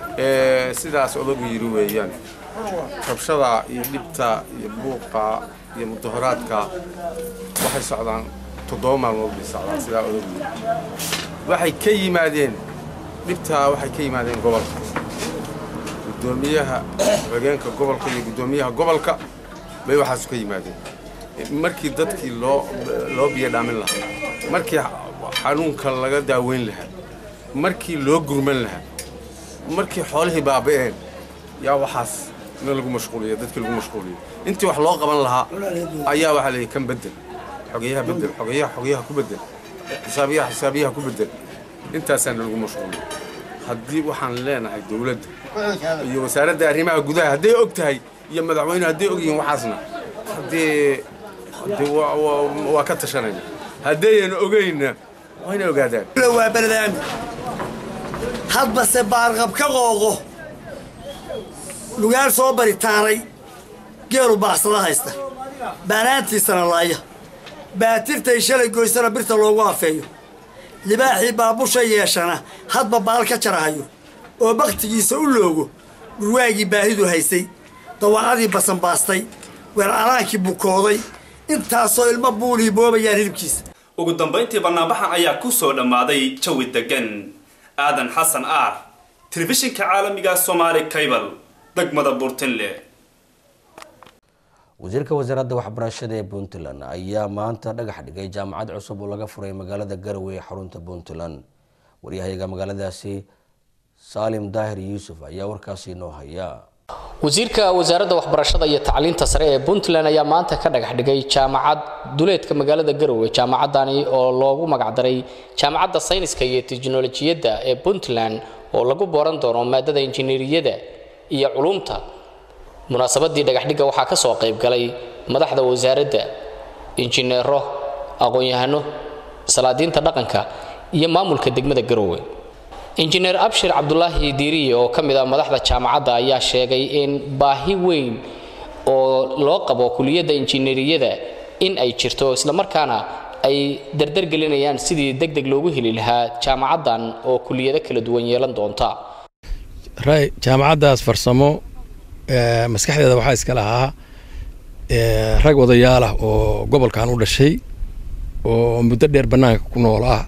sidaas odagu yidhi weeyaan rabshada iyo dhibta iyo buuqa iyo mudaharaadka waxay socdaan toddoba maalmood bay socdaan sidaa odagu yidhi waxay ka yimaadeen dhibtaa waxay ka yimaadeen gobolka guddoomiyaha xogeenka gobolka iyo guddoomiyaha gobolka bay waxaasu ka yimaadeen markii dadkii loo loo biyo dhaamin lahaa markii xanuunka laga daaweyn lahaa markii loo gurman lahaa markii xoolihii baaba'een yaa waxaas in lagu mashquuliya dadkii lagu mashquuliyo intii wax loo qaban lahaa ayaa waxaa leeyahy kan bedel xogeyaha bedel xogeyaha xogeyaha ku bedel xisaabiyaha xisaabiyaha ku bedel intaasaana lagu mashquuliyo haddii waxaan leenahay dowladda iyo wasaaradda arrimaha gudaha hadday og tahay iyo madaxweyne hadday og yihiin waxaasna haddee haddee waa ka tashanayna haddaynan ogayna waa inay ogaadaan waa barnaami hadbase baarqab ka qooqo lugaal soo baritaaray geelu baacsada haysta baanaantiisana laaya baatirtay shalay goysana birta loogu afeeyo libaaxii baabusha yeeshana hadba baal ka jarahayo oo bakhtigiisa u loogo dhurwaagii baahidu haysay dawacadii basanbaastay weeraraankii bukooday intaasoo ilmo buulii boobayaan hilibkiisa ugu dambayntii bannaanbaxan ayaa ku soo dhammaaday jawi degan aadan xasan aar telefishinka caalamiga somaali cable degmada burtinle wasiirka wasaaradda waxbarashada ee puntland ayaa maanta dhagax dhigay jaamacad cusub oo laga furay magaalada garowe ee xarunta puntland waryahayaga magaaladaasi saalim daahir yuusuf ayaa warkaasi noo haya wasiirka wasaaradda waxbarashada iyo tacliinta sare ee puntland ayaa maanta ka dhagax dhigay jaamacad duleedka magaalada garowe jaamacadani oo loogu magacdaray jaamacadda sayniska iyo teknolojiyadda ee puntland oo lagu booran doono maadada injineeriyada iyo culumta munaasabadii dhagaxdhigga waxaa ka soo qayb galay madaxda wasaaradda injineero aqoon-yahano salaadiinta dhaqanka iyo maamulka degmada garowe injineer abshir cabdulaahi diiriye oo ka mid ah madaxda jaamacadda ayaa sheegay in baahi weyn oo loo qabo kuliyadda injineeriyada in ay jirto islamarkaana ay dardargelinayaan sidii deg deg loogu heli lahaa jaamacaddan oo kuliyado kala duwan yeelan doonta jaamacaddaas farsamo maskaxdeeda waxaa iska lahaa rag odayaal ah oo gobolkan u dhashay oo muddo dheer bannaanka ku nool ah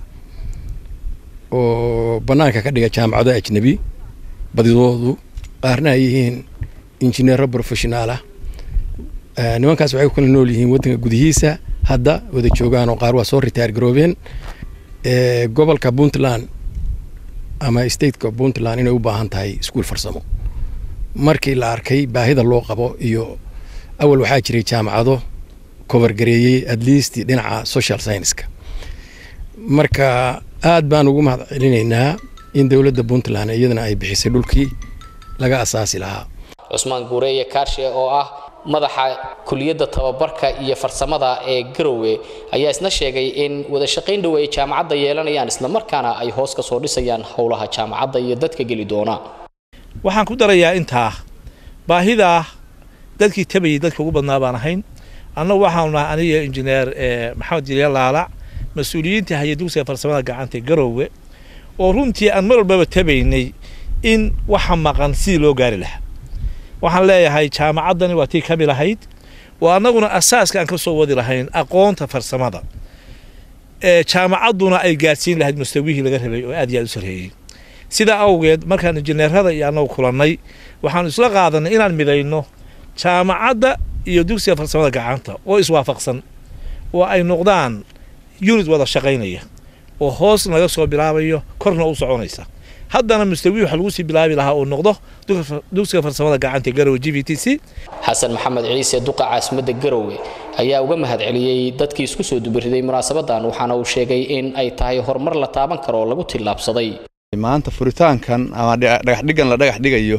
oo bannaanka ka dhiga jaamacado ajnebi badidoodu qaarna ay yihiin injineero professionaal ah nimankaas waxay ku kala nool yihiin waddanka gudihiisa hadda wada joogaan oo qaar waa soo ritaar garoobeen gobolka puntland ama stateka puntland inay u baahan tahay iskuul farsamo markii la arkay baahida loo qabo iyo awal waxaa jiray jaamacado covergareeyey at least dhinaca social scienceska marka aad baan ugu mahad celinaynaa in dowladda puntland iyadana ay bixisay dhulkii laga asaasi lahaa cusmaan guureeye kaarshe oo ah madaxa kuliyadda tababarka iyo farsamada ee garowe ayaa isna sheegay in wada shaqayn dhow ay jaamacadda yeelanayaan islamarkaana ay hoos ka soo dhisayaan howlaha jaamacadda iyo dadka geli doona waxaan ku darayaa intaa baahidaa dadkii tabayay dadka ugu badnaa baan ahayn annagu waxaanu nahay aniga injineer maxamed jilya laalac mas-uuliyiinta haya dugsiga farsamada gacanta garowe oo runtii aan mar walbaba tabaynay in waxa maqan sidii loo gaari lahaa waxaan leeyahay jaamacaddani waa tii kamid ahayd oo annaguna asaaska aan ka soo wadi lahayn aqoonta farsamada jaamacadduna ay gaadhsiin lahayd mustawihii laga rabay oo aad iyo aad u sarreeyey sidaa awgeed markaan injineerada iyo annagu kulannay waxaanu isla qaadanay inaan midayno jaamacadda iyo dugsiga farsamada gacanta oo iswaafaqsan oo ay noqdaan unit wada shaqaynaya oo hoos naga soo bilaabayo korna u soconaysa haddana mustawi waxa lagu sii bilaabi lahaa uu noqdo dugsiga farsamada gacanta garowe g v t c xasan maxamed ciise duqa caasimadda garowe ayaa uga mahad celiyey dadkii isku soo dubariday munaasabadan waxaana uu sheegay in ay tahay horumar la taaban karo oo lagu tillaabsaday maanta furitaankan ama dhagaxdhigan la dhagax dhigayo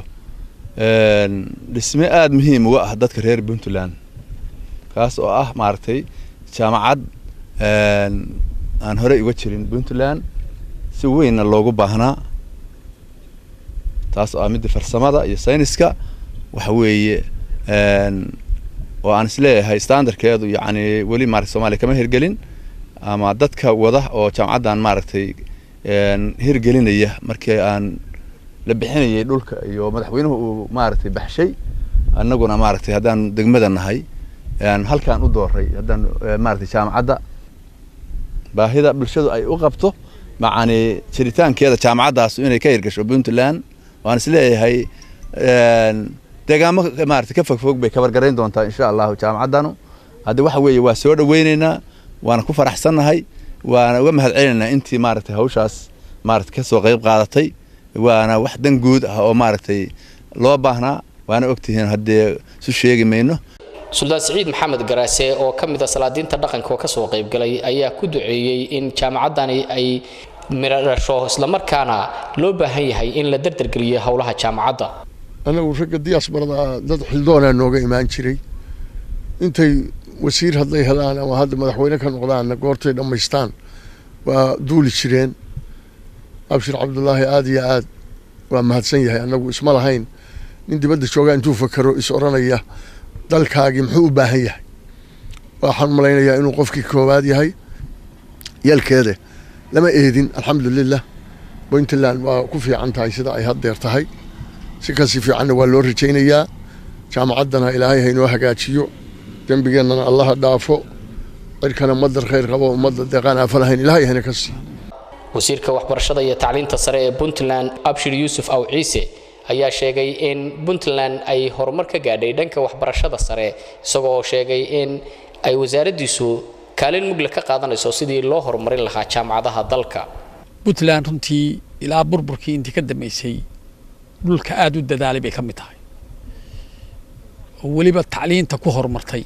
dhisme aada muhiim uga ah dadka reer puntland kaas oo ah maaragtay jaamacad aan horey uga jirin puntland si weynna loogu baahnaa taas oo ah midda farsamada iyo sayniska waxa weeye oo aan isleeyahay standardkeedu yacni weli maarata soomaaliya kama hirgelin ama dadka wada oo jaamacaddan maaragtay hirgelinaya markii aan la bixinayay dhulka iyo madaxweynuhu uu maaragtay baxshay annaguna maaragtay haddaan degmada nahay halkaan u dooray haddaan maaragtay jaamacadda baahida bulshadu ay u qabto macani jiritaankeeda jaamacaddaas inay ka hirgasho puntland waan isleeyahay deegaamo maarata ka fogfog bay kabargarayn doontaa insha allahu jaamacaddanu hadda waxa weeye waa soo dhaweyneynaa waana ku faraxsannahay waana uga mahad celinaynaa intii maaragtay hawshaas maarata kasoo qayb qaadatay waana wax dan guud ah oo maaragtay loo baahnaa waana ogtihiin haddee isu sheegi mayno suldaan siciid maxamed garaase oo ka mid a salaadiinta dhaqanka oo kasoo qaybgalay ayaa ku duceeyey in jaamacaddani ay midho dhasho islamarkaana loo baahan yahay in la dardargeliyo howlaha jaamacadda anagu ragga diyaasbarada dad xildoonaa nooga imaan jiray intay wasiir hadday helaan ama hadda madaxweyne ka noqdaanna goortay dhammaystaan waa duuli jireen abshir cabdulaahi aada iyo aad waa mahadsan yahay annagu isma lahayn nin dibadda joogaa intuu fakero is odhanaya dalkaagii muxuu u baahan yahay waxaan malaynayaa inuu qofkii koowaad yahay yalkeede lama eedin alxamdulilah puntland waa ku fiican tahay sida ay haddeer tahay si kasi fiicanna waa loo rajaynayaa jaamacaddana ilaahay haynoo hagaajiyo dembigeennana allaha dhaafo cirkana madar khayr qabo ummadda deeqaan aafa lahayn ilaahay hayna ka sii wasiirka waxbarashada iyo tacliinta sare ee puntland abshir yuusuf aw ciise ayaa sheegay in puntland ay horumar ka gaadhay dhanka waxbarashada sare isagoo sheegay in ay wasaaraddiisu kaalin mugle ka qaadanayso sidii loo horumarin lahaa jaamacadaha dalka puntland runtii ilaa burburkii intii ka dambeysay dhulka aada u dadaalay bay ka mid tahay oo weliba tacliinta ku horumartay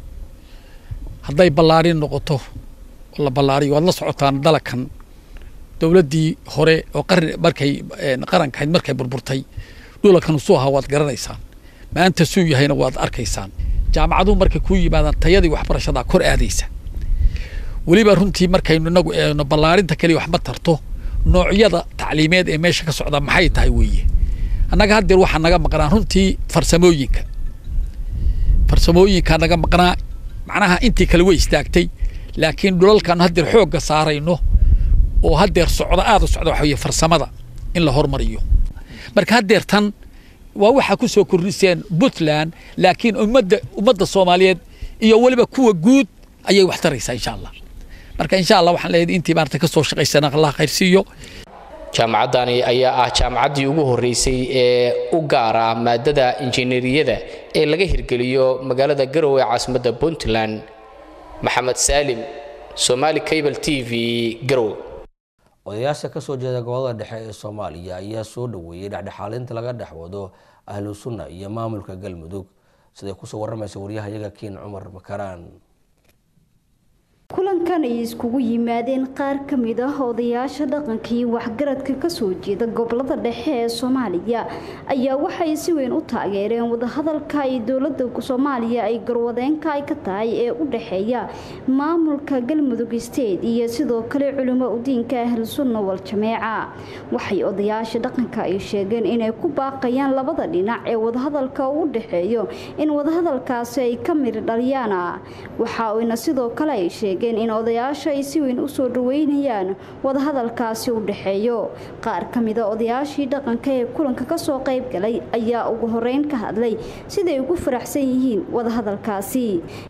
hadday ballaarin noqoto oo la ballaariyo waad la socotaan dalakan dowladdii hore oo qarni markay qarankahayd markay burburtay dhulalkan suu ahaa waad garanaysaan maanta suu yahayna waad arkaysaan jaamacaduhu markay kuu yimaadaan tayadii waxbarashadaa kor aadaysa weliba runtii markaynu inagu eegno ballaarinta keliya wax ma tarto noocyada tacliimeed ee meesha ka socda maxay tahay weeye annaga haddeer waxaa naga maqnaa runtii farsamooyinka farsamooyinkaa naga maqnaa macnaha intii kale way istaagtay laakiin dhulalkaanu haddeer xoogga saarayno oo haddeer socda aada u socda waxa weye farsamada in la hormariyo marka haddeer tan waa waxaa ku soo kordhiseen puntland laakiin ummadda ummadda soomaaliyeed iyo weliba kuwa guud ayay wax taraysaa insha allah marka insha allah waxaan leeyahay intii maarata ka soo shaqaysana allah khayrsiiyo jaamacaddani ayaa ah jaamacaddii ugu horreysay ee u gaara maadada injineeriyada ee laga hirgeliyo magaalada garowe ee caasimadda puntland maxamed saalim somaali cable t v garowe odayaasha kasoo jeeda gobolada dhexe ee soomaaliya ayaa soo dhoweeyey dhexdhexaalinta laga dhex wado ahlu sunna iyo maamulka galmudug siday kusoo waramaysa waryahayaga kiin cumar makaraan kulankan ay iskugu yimaadeen qaar ka mid ah odayaasha dhaqanka iyo waxgaradka kasoo jeeda gobolada dhexe ee soomaaliya ayaa waxay si weyn u taageereen wadahadalka ay dowlada soomaaliya ay garwadeenka ay ka tahay ee u dhexeeya maamulka galmudug state iyo sidoo kale culimo udiinka ahlu sunna wal jameeca waxay odayaasha dhaqanka ay sheegeen inay ku baaqayaan labada dhinac ee wadahadalka u dhexeeyo in wadahadalkaasi ay ka miri dhaliyaan waxa ayna sidoo kale ay sheegeen in odayaasha ay si weyn usoo dhaweynayaan wadahadalkaasi u dhexeeyo qaar ka mida odayaashii dhaqanka ee kulanka kasoo qayb galay ayaa ugu horeyn ka hadlay siday ugu faraxsan yihiin wadahadalkaasi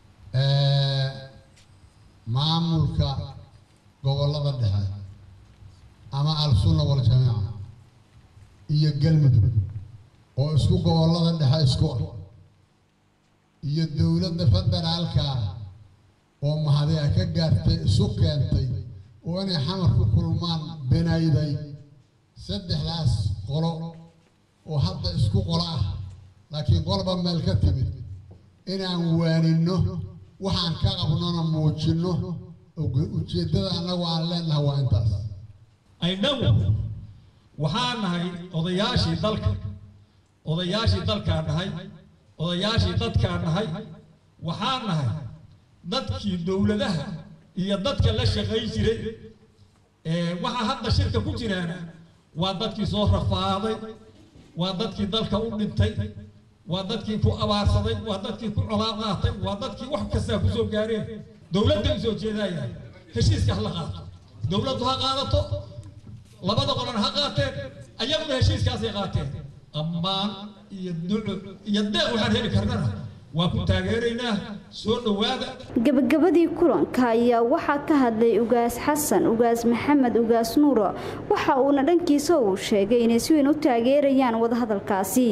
maamulka gobolada dhexe ama al-sunna wal-jamaaca iyo galmudug oo isku gobolada dhexe isku ah iyo dowladda federaalka oo mahadi ay ka gaartay isu keentay oo inay xamar ku kulmaan benayday saddexdaas qolo oo hadda isku qolo ah laakiin qolba meel ka timid inaan waaninno waxaan ka qabnona muujinno ujeeddada annagu aan leenahay waa intaas aydhagu waxaan nahay odayaashii dalka odayaashii dalkaan nahay odayaashii dadkaan nahay waxaan nahay dadkii dowladaha iyo dadka la shaqayn jiray waxaa hadda shirka ku jiraan waa dadkii soo rafaaday waa dadkii dalka u dhintay waa dadkii ku abaarsaday waa dadkii ku colaad qaatay waa dadkii wax kastaa ku soo gaareen dowladda u soo jeedaya heshiiska ha la qaato dowladdu ha qaadato labada qolan ha qaateen ayaguna heshiiskaasay qaateen ammaan iyo duco iyo deeq waxaan heli karnana waa ku taageeraynaa soo dhowaada gabagabadii kulanka ayaa waxaa ka hadlay ugaas xasan ugaas maxamed ugaas nuuro waxa uuna dhankiisa uu sheegay inay si weyn u taageerayaan wadahadalkaasi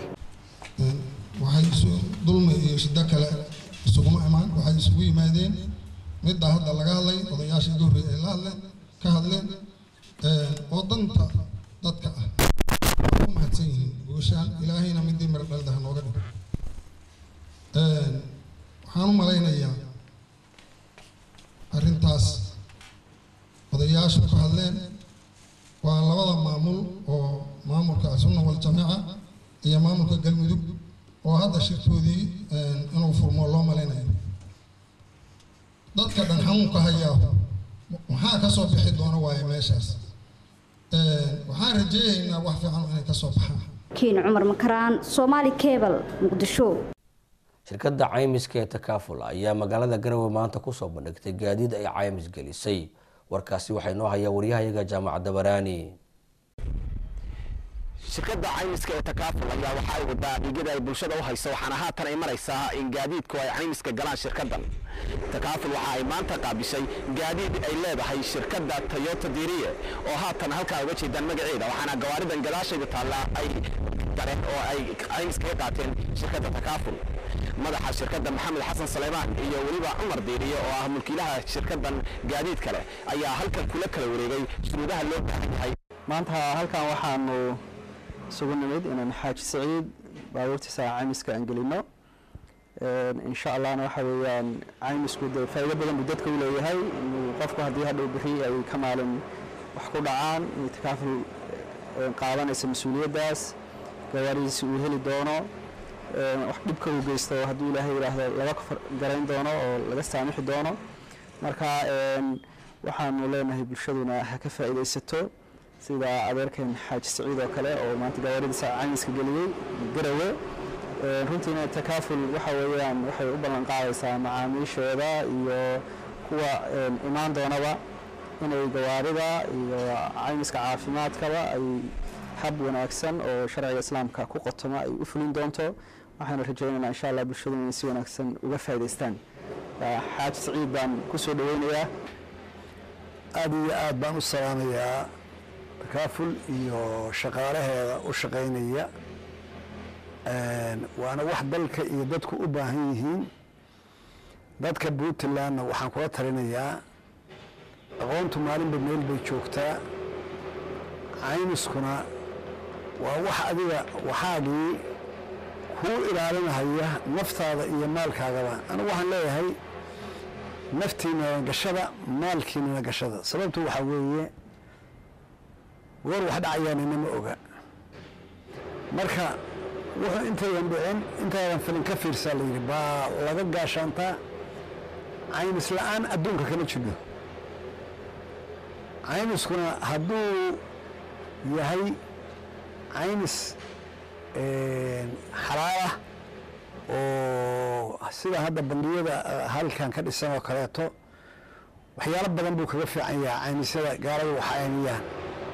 waxay isu dulmi iyo shiddo kale isuguma imaan waxay isugu yimaadeen midda hadda laga hadlay odayaasha iga horreeyay ay la hadleen ka hadleen oo danta dadka ah waa u mahadsan yihiin guushaan ilaahayna midii miro dhalda ha nooga dhigo waxaan u malaynayaa arrintaas odayaashu ka hadleen waa labada maamul oo maamulka sunna wal jamaaca iyo maamulka galmudug oo hadda shirkoodii inuu furmo loo malaynayo dadka dhan xanuunka hayaa maxaa ka soo bixi doona waaye meeshaas waxaan rajeynaynaa wax fiican inay ka soo baxaan kiin cumar makaraan soomaali cable muqdisho shirkadda caymiska ee takaaful ayaa magaalada garowe maanta kusoo bandhigtay gaadiid ay caymis gelisay warkaasi waxaa inoo hayaa waryahayaga jaamacadda baraani shirkadda caymiska ee takaaful ayaa waxa ay wadaa dhiigyada ay bulshada u hayso waxaana haatan ay maraysaa in gaadiidku ay caymiska galaan shirkaddan takaaful waxa ay maanta qaabishay gaadiid ay leedahay shirkadda toyota diriye oo haatan halkaa uga jeedaan magaceeda waxaana gawaaridan gadaashayda taalla ay dareen oo ay caymiska ka qaateen shirkadda takaaful madaxa shirkadda maxamed xasan saleymaan iyo weliba cumar diiriye oo ah mulkiilaha shirkaddan gaadiid kale ayaa halkan kula kala wareegay shuruudaha loo baahan yahay maanta halkan waxaanu isugu nimid inaan xaaji saciid baabuurtiisa caymiska aan gelino insha allahna waxa weeyaan caymisku dee faa'iido badan buu dadka u leeyahay inuu qofku haddii hadhow bixi ay ka maalin wax ku dhacaan inuu takaaful qaadanaysa mas-uuliyaddaas gawaaridiisi uu heli doono wax dhibka uu geysto hadduu ilaahay yidhaahdo laga garayn doono oo laga saamixi doono marka waxaanu leenahay bulshaduna ha ka faa'iidaysato sida adeerkan xaaji saciid oo kale oo maanta gawaaridiisa caymiska geliyey garawe runtiina takaaful waxa weeyaan waxay u ballan qaadaysaa macaamiishooda iyo kuwa imaan doonaba inay gawaarida iyo caymiska caafimaadkaba ay hab wanaagsan oo sharciga islaamka ku qotoma ay u fulin doonto waxaana rajaynaynaa insha allah bulshadu inay si wanaagsan uga faa'idaystaan xaaji siciid baan kusoo dhaweynayaa aada iyo aad baan u salaamayaa takaaful iyo shaqaalaheeda u shaqaynaya waana wax dalka iyo dadku u baahan yihiin dadka puntlandna waxaan kula talinayaa aqoontu maalinba meel bay joogtaa caymiskuna waa wax adiga waxaagii kuu ilaalinahaya naftaada iyo maalkaagaba anigu waxaan leeyahay naftiinana gashada maalkiinana gashada sababtu waxaa weeye goor wax dhacayaan inama oga marka wuxuu intaydan dhicin intaydan filin ka fiirsaa la yidhi baa laga gaashaantaa caymis la-aan adduunka kama jidho caymiskuna hadduu yahay caymis xalaalah oo sida hadda bandiyada halkan ka dhisan oo kaleeto waxyaalo badan buu kaga fiican yahay caymisyada gaalada wax caymiyaan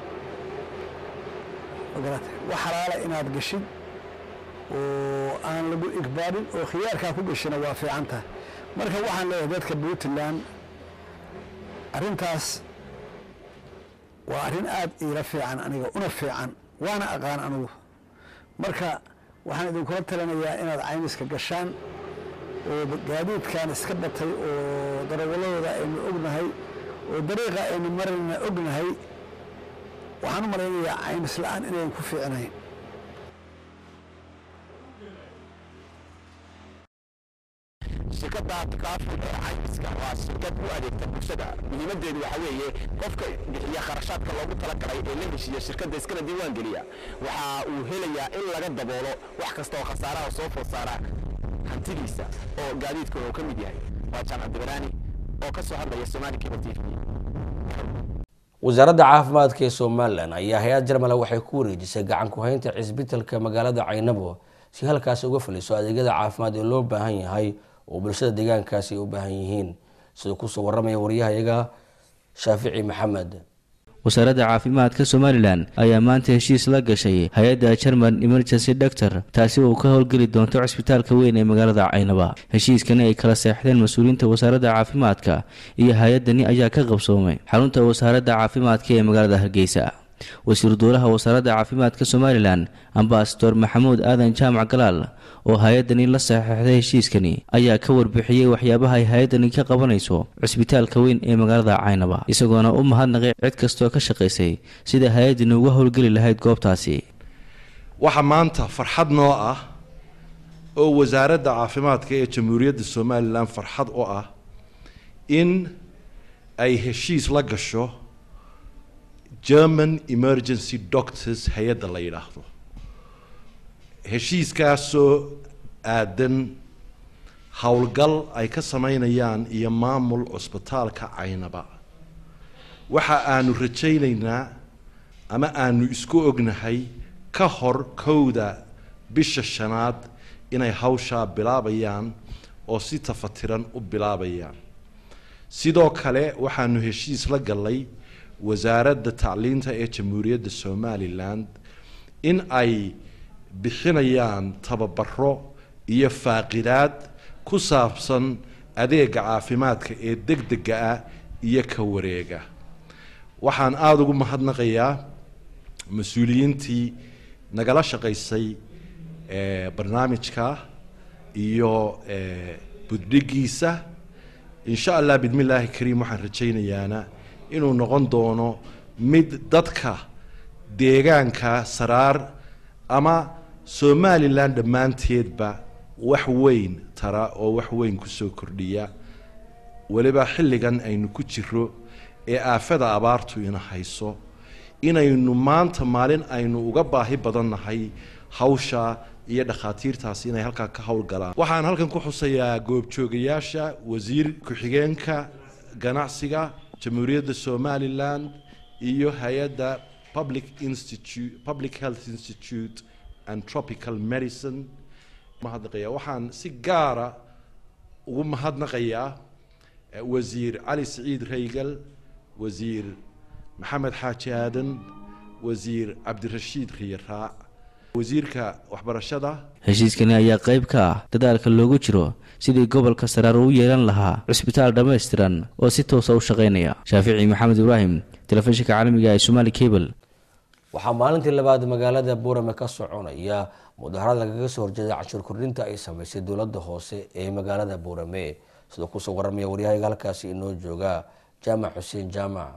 wax xalaala inaad gashid oo aan lagu igbaarin oo khiyaarkaa ku gashina waa fiican tahay marka waxaan leeyahay dadka puntland arrintaas waa arrin aada iila fiican aniga una fiican waana aqaan anigu marka waxaan idinkula talinayaa inaad caymiska gashaan oo gaadiidkan iska batay oo darawaladooda aynu ognahay oo dariiqa aynu marayna ognahay waxaan u malaynayaa caymis la-aan inayn ku fiicnayn shirkadda takaaful ee caymiska waa shirkad u adeegta bulshada muhiimadeedu waxa weeye qofka bixiya kharashaadka loogu talagalay ee la heshiiya shirkadda iskana diiwaan geliya waxa uu helayaa in laga daboolo wax kasta oo khasaaraha soo food saara hantidiisa oo gaadiidka uu ka mid yahay waa jaamac dibaraani oo ka soo hadlaya somaali cable t v wasaaradda caafimaadka ee somalilan ayaa hay-ad jarmala waxay ku wareejisay gacan ku-haynta cisbitalka magaalada caynabo si halkaasi uga faliso adeegyada caafimaad ee loo baahan yahay oo bulshada deegaankaasi ay u baahan yihiin siduu kusoo waramaya waryahayaga shaafici maxamed wasaaradda caafimaadka somalilan ayaa maanta heshiis la gashay hay-adda german emergency doctor taasi oo ka howlgeli doonto cisbitaalka weyn ee magaalada caynaba heshiiskani ay kala seexdeen mas-uuliyiinta wasaaradda caafimaadka iyo hay-addani ayaa ka qabsoomay xarunta wasaaradda caafimaadka ee magaalada hargeysa wasiir duulaha wasaaradda caafimaadka somalilan ambasador maxamuud aadan jaamac galaal oo hay-addani la saxeixday heshiiskani ayaa ka warbixiyey waxyaabaha ay hay-addani ka qabanayso cisbitaalka weyn ee magaalada caynaba isagoona u mahadnaqay cid kastoo ka shaqaysay sida hay-addani uga howlgeli lahayd goobtaasi waxaa maanta farxad noo ah oo wasaaradda caafimaadka ee jamhuuriyadda somalilan farxad u ah in ay heshiis la gasho german emergency doctors hay-adda la yidhaahdo heshiiskaasoo aadan howlgal ay ka sameynayaan iyo maamul cusbitaalka caynaba waxa aanu rajaynaynaa ama aanu isku ognahay ka hor kowda bisha shanaad inay hawshaa bilaabayaan oo si tafatiran u bilaabayaan sidoo kale waxaanu heshiis la gallay wasaaradda tacliinta ee jamhuuriyadda somalilan in ay bixinayaan tababaro iyo faaqidaad ku saabsan adeega caafimaadka ee degdega ah iyo ka wareega waxaan aada ugu mahadnaqayaa mas-uuliyiintii nagala shaqaysay barnaamijka iyo buddhigiisa insha allah bidmillaahi kariim waxaan rajaynayaana inuu noqon doono mid dadka deegaanka saraar ama somalilan dhammaanteedba wax weyn tara oo wax weyn kusoo kordhiya weliba xilligan aynu ku jiro ee aafada abaartu ina hayso inaynu maanta maalin aynu uga baahi badannahay hawsha iyo dhakhaatiirtaasi inay halkaa ka howlgalaan waxaan halkan ku xusayaa goobjoogayaasha wasiir ku-xigeenka ganacsiga jamhuuriyadda somalilan iyo hay-adda public institute public health institute and tropical medicine mahadnaqaya waxaan si gaara ugu mahadnaqayaa wasiir cali siciid raygal wasiir maxamed xaaji aadan wasiir cabdirashiid khiyaraac wasiirka waxbarashada heshiiskani ayaa qayb ka ah dadaalka loogu jiro sidii gobolka saraar u yeelan lahaa cusbitaal dhammaystiran oo si toosa u shaqaynaya shaafici maxamed ibraahim telefishinka caalamiga ee somaali cable waxaa maalintii labaad magaalada buurame ka soconaya mudaharad lagaga soo horjeeda cashuur kordhinta ay sameysay dowladda hoose ee magaalada buurame sidoo kusoo waramaya waryahayga halkaasi inoo jooga jaamac xuseen jaamac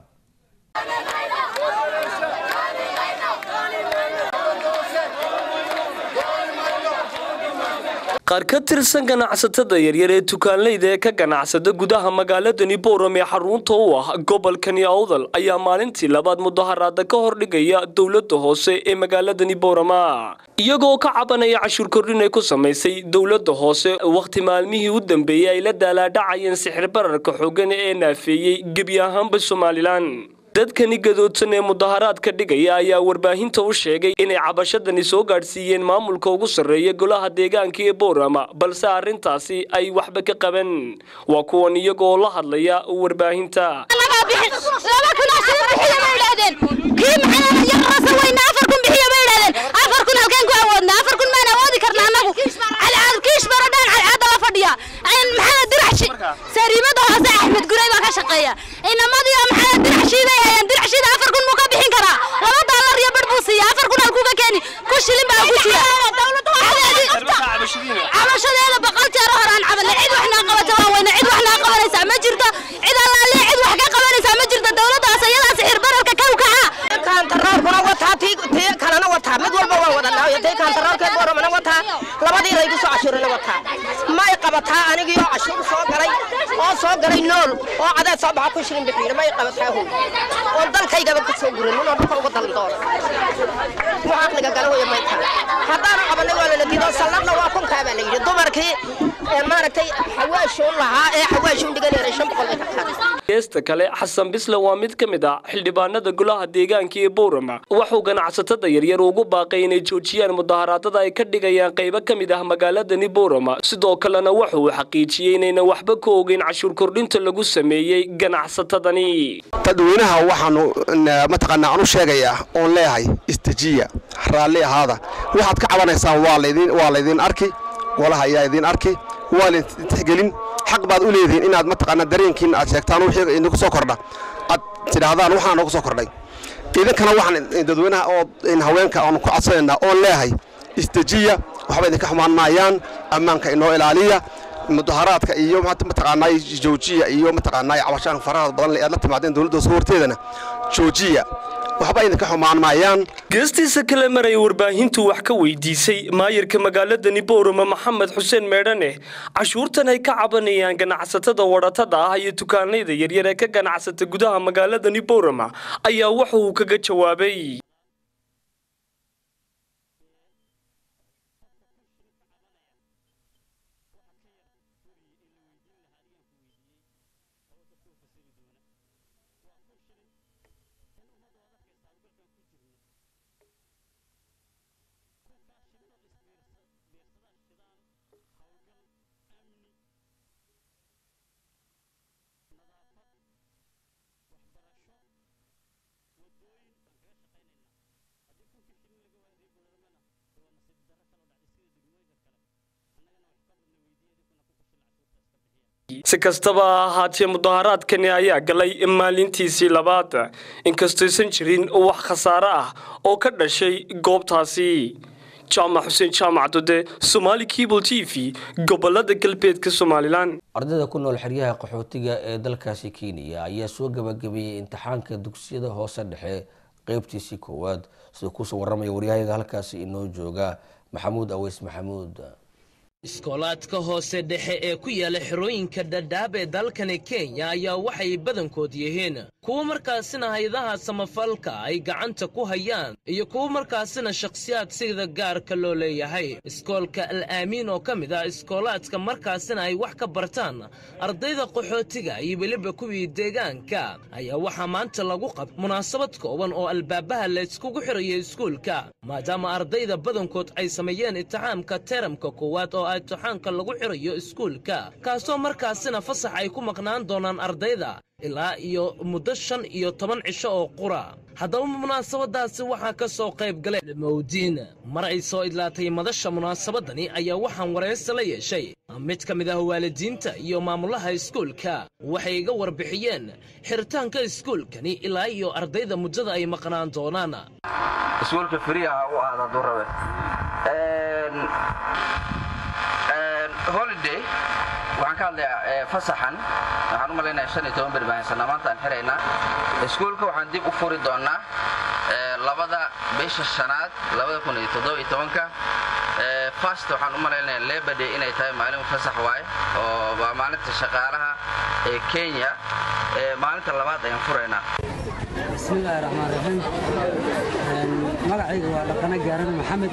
qaar ka tirsan ganacsatada yaryar ee tukaanleyda ee ka ganacsada gudaha magaaladani bowram ee xarunta u ah gobolkani awdal ayaa maalintii labaad mudaharaada ka hordhigaya dowladda hoose ee magaaladani bowrama iyagoo ka cabanaya cashuur kordhin ay ku samaysay dowladda hoose wakhti maalmihii u dambeeyey ay la daalaadhacayeen sixir bararka xoogan ee naafeeyey gebi ahaanba somalilan dadkani gadoodsan ee mudaharaadka dhigaya ayaa warbaahinta u sheegay inay cabashadani soo gaadhsiiyeen maamulka ugu sarreeya golaha deegaanka ee boorama balse arrintaasi ay waxba ka qaban waa kuwan iyagoo la hadlaya warbaahinta sariimada hoose axmed guray baa ka shaqeeya inamadii maxaa diracshii bay hayaan diracshida afar kun muu ka bixin karaa laba daalar iyo bar buu siiya afar kun halkuu ka keeni ku shilin baa ku jira cabashadeeda boqol jeer hore aan cabanay cid wax naa qabata waan weyna cid wax naa qabanaysaa ma jirto cid allaale cid wax ka qabanaysaa ma jirto dowladdaas iyadaas sixir bararka ka ukaca kaantaroorkuna wataa tii tii kalena wataa mid walba waan wadanaa iyo tii kaantaroorkee booramana wataa labadii raygu soo cashuurina wataa may qabataa anigii oo cashuur soo galay oo soo galay nool oo cadeed soo baxa ku shilin bixiina may qabataa hoy oon dalkaygaba ka soo gurin inoo dhulka uga dalan doono wax aqliga gala waya may tahay haddaanu qabanay waa lala diido salladna waa kunkaa baa la yidhi dumarkii maaragtay xawaashuun lahaa ee xawaashuun dhiganayna shan boqol bay ka qaaday geesta kale xasan bisle waa mid ka mid ah xildhibaanada golaha deegaanka ee bowrama wuxuu ganacsatada yaryar ugu baaqay inay joojiyaan mudaharaadada ay ka dhigayaan qaybo ka mid ah magaaladani bowrama sidoo kalena waxa uu xaqiijiyey inaynan waxba ka ogeyn cashuur kordhinta lagu sameeyey ganacsatadani dadweynaha waxaanu mataqaanaa aan u sheegayaa oon leeyahay istajiya raalli ahaada waxaad ka cabanaysaan waa laydin waa laydin arki golaha ayaa idin arki waa laydin tixgelin xaq baad u leedihiin inaad mataqaanaa dareenkiin aad sheegtaan wixii idinku soo kordha aad tidhaahdaan waxaan noogu soo kordhay idinkana waxaan dadweynaha oo haweenka aanu ku codsanaynaa oon leeyahay istajiya waxba idinka xumaan maayaan ammaanka inoo ilaaliya mudaharaadka iyo mataqaanaa joojiya iyo mataqaanaa cabashaan faraha badan aad la timaadeen dowladda soo horteedana joojiya waxba idinka xumaan maayaan geestiisa kale maray warbaahintu wax ka weydiisay maayirka magaaladani bowrama maxamed xuseen meedhane cashuurtan ay ka cabanayaan ganacsatada wadhatada ah iyo dukaanayda yaryar ee ka ganacsata gudaha magaaladani bowrama ayaa waxa uu kaga jawaabay si kastaba ha ahaatee mudaharaadkani ayaa galay maalintiisii labaad inkastaysan jirin wax khasaare ah oo ka dhashay goobtaasi jaamac xuseen jaamac dode somaali cable t v gobolada galbeedka somalilan ardayda ku nool xeryaha qaxootiga ee dalkaasi kenya ayaa soo gabagabeeyey imtixaanka dugsiyada hoose dhexe qeybtiisii koowaad siduu kusoo waramaya waryahayaga halkaasi inoo jooga maxamuud aweys maxamuud iskoolaadka hoose dhexe ee ku yaala xerooyinka dhadhaab ee dalkani kenya ayaa waxay badankood yihiin kuwo markaasina hayadaha samafalka ay gacanta ku hayaan iyo kuwo markaasina shakhsiyaad sida gaarka loo leeyahay iskoolka al aamiin oo ka mid ah iskoolaadka markaasina ay wax ka bartaan ardayda qaxootiga iyo weliba kuwii deegaanka ayaa waxaa maanta lagu qab munaasabad kooban oo albaabaha layskugu xirayo iskuulka maadaama ardayda badankood ay sameeyeen itixaamka teramka koowaad oo imtixaanka lagu xirayo iskuulka kaasoo markaasina fasax ay ku maqnaan doonaan ardayda ilaa iyo muddo shan iyo toban cisho oo qura haddaba munaasabadaasi waxaa ka soo qayb galay mawdiin mar ay soo idlaatay madasha munaasabadani ayaa waxaan waraysi la yeeshay mid ka mid ah waalidiinta iyo maamulaha iskuulka waxay iga warbixiyeen xiritaanka iskuulkani ilaa iyo ardayda muddada ay maqnaan doonaan iskuulka firiha u aada hadduu rabe holiday waxaan ka hadlayaa fasaxan waxaan u malaynayaa shan iyo toban beri baan haysanaa maanta aan xiraynaa iskuulka waxaan dib u furi doonaa labada bisha shanaad labada kun iyo toddoba iyo tobanka fast waxaan u malaynayaa labor day inay tahay maalin fasax waaye oo waa maalinta shaqaalaha ee kenya maalinta labaad ayaan furaynaa bismillaahi raxmaan raxiim magacayga waa dhaqane gaaran maxamed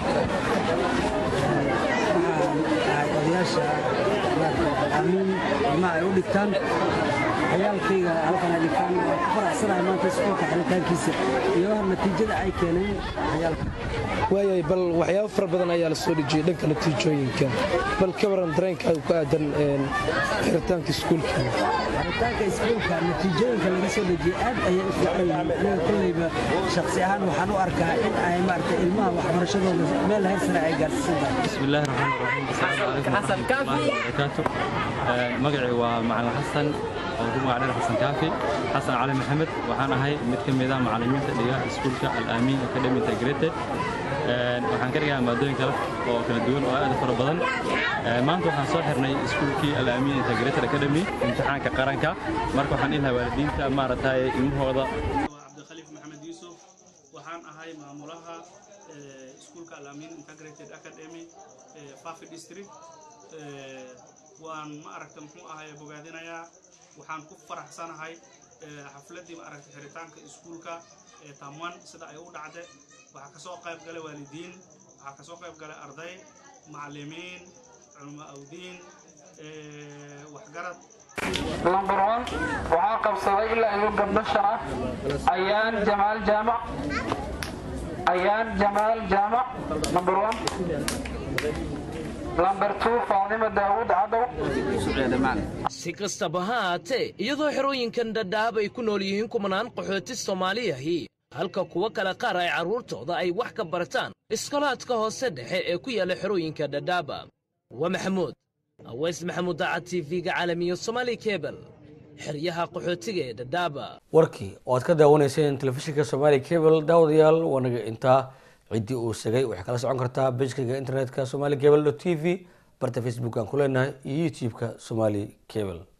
waxaan ahay odayaasha amiin ilmaha ay u dhigtaan ciyaalkayga halkan ay dhigtaan waa ku faraxsanahay maanta iskuulka xiritaankiisa iyo natiijada ay keeneen ciyaalka waayay bal waxyaabo fara badan ayaa la soo dhejiyey dhanka natiijooyinka bal ka waran dareenka ku aadan xiritaanka iskuulka xiritaanka iskuulka natiijooyinka laga soo dhejiyey aad ayay u fiican yihiin aniga kolleyba shakhsi ahaan waxaan u arkaa in ay maaragtay ilmaha waxbarashadooda meel heer sare ay gaarsiisan tahay bismillaahi raxmaan raxiim asalaamu calaykum waraxmatullaahi wabarakaatu magacii waa macalin xasan oo ku magac dheer xasan kaafi xasan cali maxamed waxaan ahay mid ka mid ah macallimiinta dhiga iskuulka al-aamiin academy integrated waxaan ka dhigaa maadooyin kale oo kala duwan oo aad u fara badan maanta waxaan soo xirnay iskuulkii al-aamiin integrated academy imtixaanka qaranka marka waxaan ilahaa waalidiinta maaragtay ilmahooda cabdikhaliif maxamed yuusuf waxaan ahay maamulaha iskuulka al-aamiin integrated academy fafi district waan ma aragta muxuu ahay bogaadinayaa waxaan ku faraxsanahay xafladdii ma aragta xiritaanka iskuulka ee tamwan sida ay u dhacde waxaa kasoo qayb galay waalidiin waxaa kasoo qayb galay arday macallimiin culmo awdiin waxgarad number one waxaa qabsaday ilaa iyo gabdho shan ah ayaan jamaal jaamac ayaan jamaal jaamac number one number two faadima daawud cadow si kastaba ha haatee iyadoo xerooyinkan dhadhaab ay ku nool yihiin kumanaan qaxooti soomaaliyahi halka kuwo kale qaar ay carruurtooda ay wax ka bartaan iskolaadka hoose dhexe ee ku yaalla xerooyinka dhadhaaba waa maxamuud aweys maxamuud daacad t v-ga caalamiya somaali kebel xeryaha qaxootiga ee dhadhaaba warkii oo aad ka daawanayseen telefishinka somaali cable daawadayaal waanaga intaa ciddii uu segay waxay kala socon kartaa bejkaga internetka somali cable t v barta facebook aan ku leenahay iyo youtube-ka somali cable